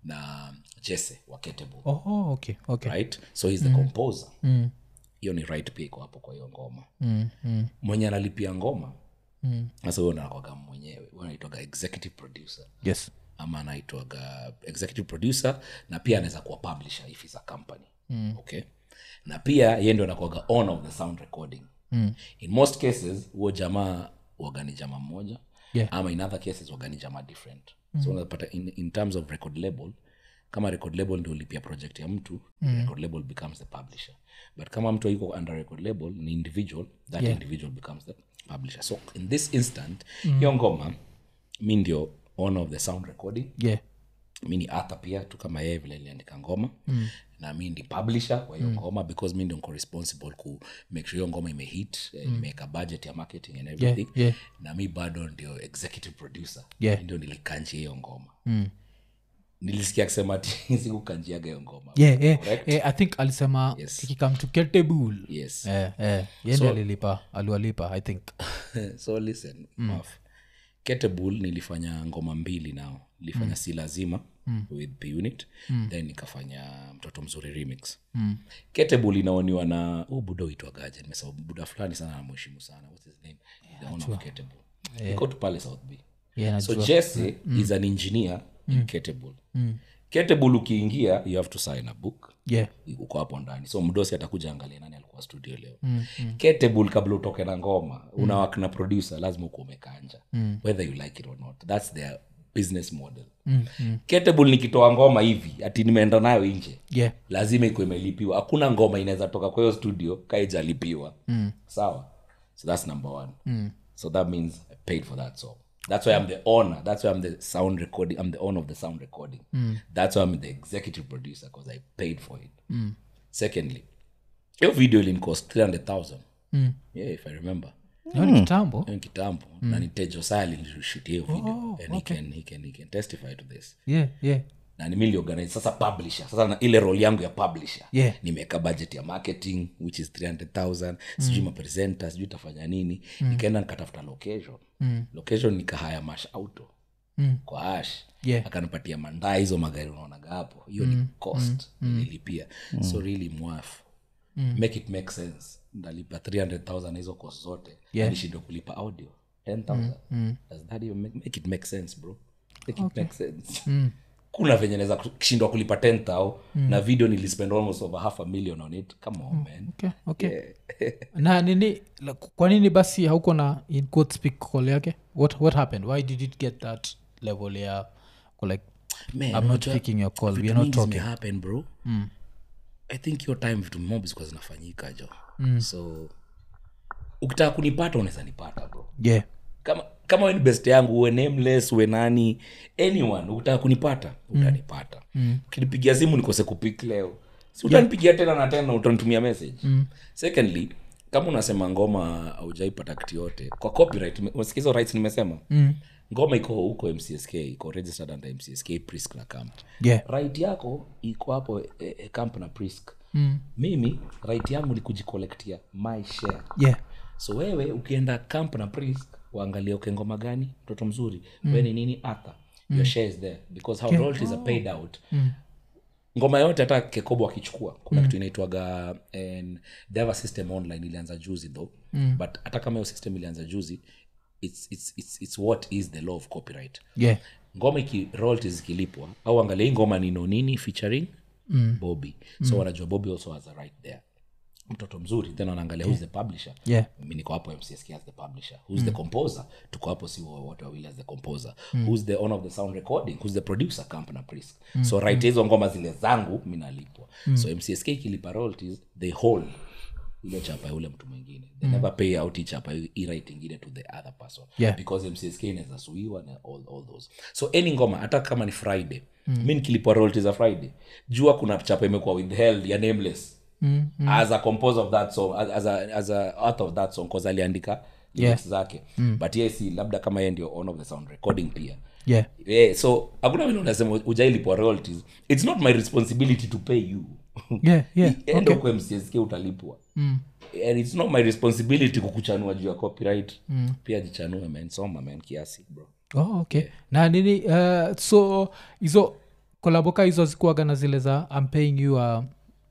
na jesse wa Ketable oh okay okay right so he's the composer hiyo ni right pia iko hapo kwa hiyo ngoma mm, mm, mwenye analipia ngoma sasa huyo nakwaga mwenyewe huyo anaitwaga executive producer yes ama anaitwaga executive producer na pia anaweza kuwa publisher if is a company mm. okay na pia ye ndio anakuaga owner of the sound recording mm. in most cases huo jamaa wagani jamaa mmoja Yeah. ama in other cases wagani jamaa different mm. so unapata in, in terms of record label kama record label ndio ulipia project ya mtu mm. record label becomes the publisher but kama mtu iko under record label ni individual that Yeah. individual becomes the publisher so in this instant mm. hiyo ngoma mi ndio owner of the sound recording yeah mi ni arthur pia tu kama yeye vile niliandika ngoma mm. na mi ndi publisher wa hiyo mm. ngoma because mi ndio niko responsible ku make sure hiyo ngoma imehit mm. imeweka budget ya marketing and everything yeah. na mi bado ndio executive producer Yeah. Mi ndio nilikanjia hiyo ngoma mm. nilisikia akisema ti sikukanjiaga hiyo ngoma yeah, yeah. Correct? Eh, i think alisema Yes. kikikam to ketable yes eh, eh. yendi alilipa aliwalipa i think so listen mm. ketable nilifanya ngoma mbili nao nilifanya mm. si lazima mm. with P unit mm. then nikafanya mtoto mzuri remix mm. ketable inaoniwa na huu buda uitwagaje nimesahau buda fulani sana namheshimu sana what's his name the owner of ketable iko tu pale south b yeah, so jesse is an engineer in ketable ketable ukiingia you have to sign a book yeah uko hapo ndani so mdosi atakuja angalia nani alikuwa studio leo mm, mm. ketable kabla utoke na ngoma mm. unawak na producer lazima uko umekanja mm. whether you like it or not thats their business model mm, mm. ketable nikitoa ngoma hivi ati nimeenda nayo nje yeah lazima iko imelipiwa hakuna ngoma inaweza toka kwa hiyo studio kaijalipiwa mm. sawa so that's number one mm. so that means i paid for that song that's why i'm the owner that's why i'm the sound recording i'm the owner of the sound recording mm. that's why i'm the executive producer because i paid for it mm. secondly hiyo video ilincost 300000 mm. yeah if i remember Hiyo ni kitambo hiyo ni kitambo na ni tejo sali nilishutia hiyo video and he, can, he, can, he can testify to this yeah yeah na ni miliorganize sasa publisher sasa na ile role yangu ya publisher Yeah. nimeweka budget ya marketing which is 300000 sijui mapresenta sijui tafanya nini nikaenda nikatafuta location location nikahaya mash auto kwa ash Yeah. akanipatia mandaa hizo magari unaonaga hapo hiyo ni cost nililipia so really mwafu make it make sense ndalipa 300000 hizo cost zote Yeah. nishindwe kulipa audio 10000 does that even make, make it make sense bro make it make sense kuna venye naweza kushindwa kulipa 10000 na video nilispend almost over half a million on it come on man okay, okay. na nini la- kwa nini basi hauko na in quote speak call yake what, what happened why did it get that level ya ko like Man, i'm not unajua picking your call vitu we're not mingi talking zimehappen, bro i think hiyo time vitu mob zikuwa zinafanyika jo so ukitaka kunipata unaweza nipata bro yeah kama kama we ni best yangu uwe nameless uwe nani anyone ukitaka kunipata utanipata ukinipigia simu nikose kupik leo si utanipigia tena na tena utanitumia message secondly kama unasema ngoma aujaipata kitu yote kwa copyright ume- umesikia hizo rights nimesema ngoma iko huko mcsk iko registered under mcsk prisk na camp yeah right yako iko hapo e, e, camp na prisk mimi right yangu ni kujikolektia my share yeah so wewe ukienda camp na priest waangalia uke ngoma gani mtoto mzuri mm. we ni nini atha mm. your share is there because how royalties are paid out ngoma yote hata kekobo akichukua kuna kitu inaitwaga and they have a system online ilianza juzi though mm. but hata kama hiyo system ilianza juzi it's, it's, it's, it's what is the law of copyright yeah ngoma iki royalties zikilipwa au angalia hii ngoma ni nonini featuring mm. bobby so wanajua bobby also has a right there mtoto mzuri then wanaangalia who's the publisher yeah mi niko hapo mcsk as the publisher who's the composer tuko hapo si wa- wote wawili as the composer who's the owner of the sound recording who's the producer camp na prisk so right hizo ngoma zile zangu mi nalipwa so mcsk ikilipa royalties they hold ile chapa ya ule mtu mwingine they never pay out hii chapa hii right ingine to the other person Yeah. because mcsk inaweza suiwa na all, all those so any ngoma hata kama ni friday mi nikilipwa royalties za friday jua kuna chapa imekuwa withheld ya nameless mm, mm. as a composer of that song as, as, a, as a author of that song cause aliandika lyrics zake mm. but yes labda kama yeye ndio owner of the sound recording pia yeah yeah, so hakuna vile unasema ujailipwa royalties it's not my responsibility to pay you yeah yeah enda huko mcsk utalipwa mm. and it's not my responsibility kukuchanua juu ya copyright mm. pia jichanue man soma man kiasi bro oh, okay na nini uh, so hizo kolaboka hizo zikuaga na zile za i'm paying you a,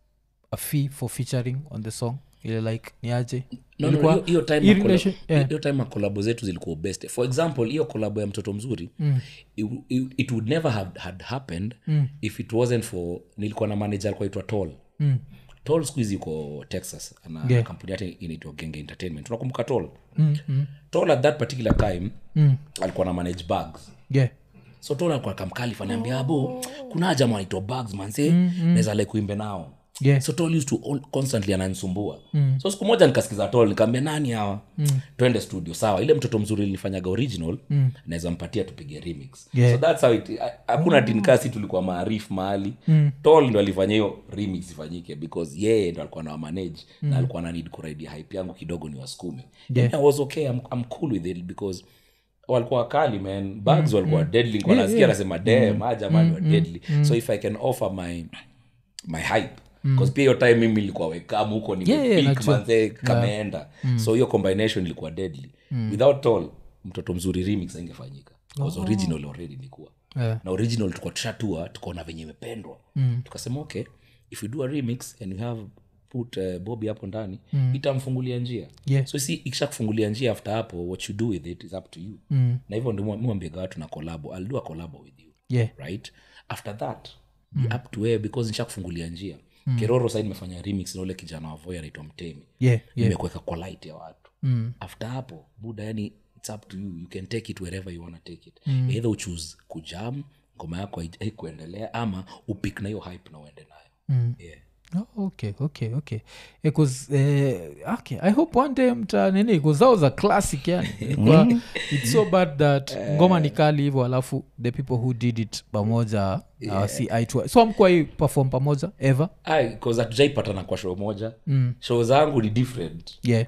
a fee for featuring on the song ile like niaje No, no, Ilikuwa- hiyo- hiyo time hii makola- relation- yeah. hiyo time makolabo zetu zilikuwa best for example hiyo kolabo ya mtoto mzuri mm. it, it, it would never have had happened mm. if it wasn't for nilikuwa na manager alikuwa aitwa tol mm. tol siku hizi yuko texas ana Yeah. kampuni yake inaitwa genge entertainment unakumbuka tol mm, mm. tol at that particular time mm. alikuwa na manage bags yeah so tol alikuwa kamkalifa niambia abo kuna haja manaitwa bags manse mm-hmm. naweza like kuimbe nao Yeah. so tol used to all, constantly ananisumbua mm. so siku moja nikasikiza tol nikaambia nani hawa mm. twende studio sawa ile mtoto mzuri ilifanyaga original mm. naweza mpatia tupige remix Yeah. so that's how it ha- hakuna oh. tinkasi tulikuwa maarifu mahali mm. tol ndo alifanya hiyo remix ifanyike because yeye ndo alikuwa na manage mm. na alikuwa na need kuraidia hype yangu kidogo ni wasukume Yeah. I was okay I'm, I'm cool with it because walikuwa wakali man bags walikuwa deadly nilikuwa nasikia anasema dem ah jamani wa deadly so if i can offer my my hype bcause pia hiyo time mimi ilikuwa wekam huko Yeah, yeah, nimepeak najua. manze kameenda so hiyo combination ilikuwa deadly without all mtoto mzuri remix aingefanyika bcause original already ilikuwa Yeah. na original tulikuwa tushatua tukaona venye imependwa tukasema okay if we do a remix and we have put uh, bobi hapo ndani itamfungulia njia Yeah. so si ikisha kufungulia njia after hapo what you do with it is up to you mm. na hivyo ndio mwambiaga watu na kolabo i'll do a collabo with you yeah right after that mm. up to where because nisha kufungulia njia mm. keroro sai nimefanya remix na ule kijana wa voy anaitwa mtemi yeah yeah nimekuweka kwa light ya watu mm. after hapo buda yani its up to you you can take it wherever you wanna take it mm. either uchoose kujam ngoma yako hai- haikuendelea ama upik na hiyo hype na uende nayo mm. yeah. Oh, okay okay okay because uh, okay i hope one day mta nini because that was a classic yani Ilikuwa- it's so bad that ngoma ni kali hivyo alafu the people who did it pamoja yeah. uh, si eye to eye. so amkuwa hii perform pamoja ever Ai, 'cause hatujaipatana kwa show moja mm. show zangu ni different yeah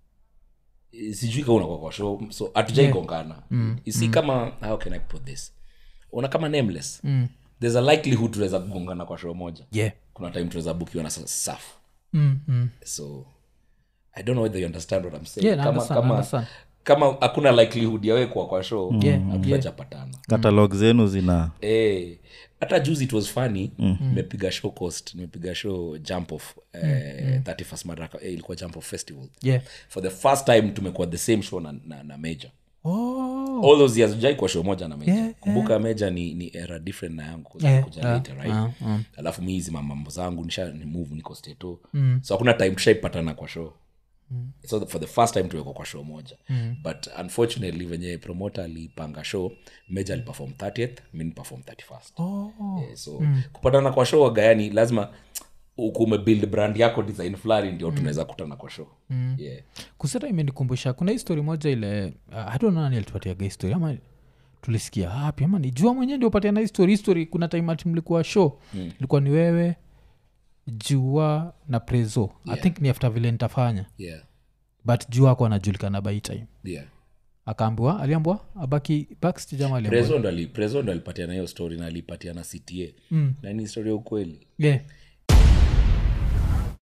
Eh, sijui ka unakuwa kwa show so hatujaigongana mm. si kama how can i put this una kama nameless mm. there's a likelihood tunaweza kugongana kwa show moja yeah kuna time tunaweza bukiwa na sa- safu mm, mm. so i don't know whether you understand what i'm saying Yeah, na kama, understand, kama, understand. kama hakuna likelihood yawekwa kwa show Yeah, hatujapatana katalog zenu zina Eh, hata juzi it was funny nimepiga show coast nimepiga show jump off eh, 31st madaraka eh, ilikuwa jump off festival yeah for the first time tumekuwa the same show na, na, na major oh Oh. all those years jai kwa show moja na meja Yeah, kumbuka meja ni, ni era different na yangu 'cause Yeah, nilikuja yeah, later, right? yeah, yeah. alafu mi hizi mamambo zangu nisha ni move niko steto mm. so hakuna time tushaipatana kwa show mm. so for the first time tuwekwa kwa show moja mm. but unfortunately venye promoter alipanga show meja aliperform 30th mi niperform 31st Oh. yeah, so mm. kupatana kwa show gayani lazima uku umebuild brand yako design fulani ndio tunaweza kutana kwa show mm. yeah. kuseta imenikumbusha kuna histori moja ile uh, I don't know nani alitupatiaga histori ama tulisikia hapi ama ni jua mwenyewe ndio upatiana histori histori kuna time ati mlikuwa show mm. ilikuwa ni wewe jua na prezo yeah. i think ni after vile nitafanya Yeah. but jua ako anajulikana by time Yeah. akaambiwa aliambwa abaki backstage ama aliambiwa Prezo ndo ali- Prezo ndo alipatiana hiyo story na alipatiana cta mm. na ni story ya ukweli yeah.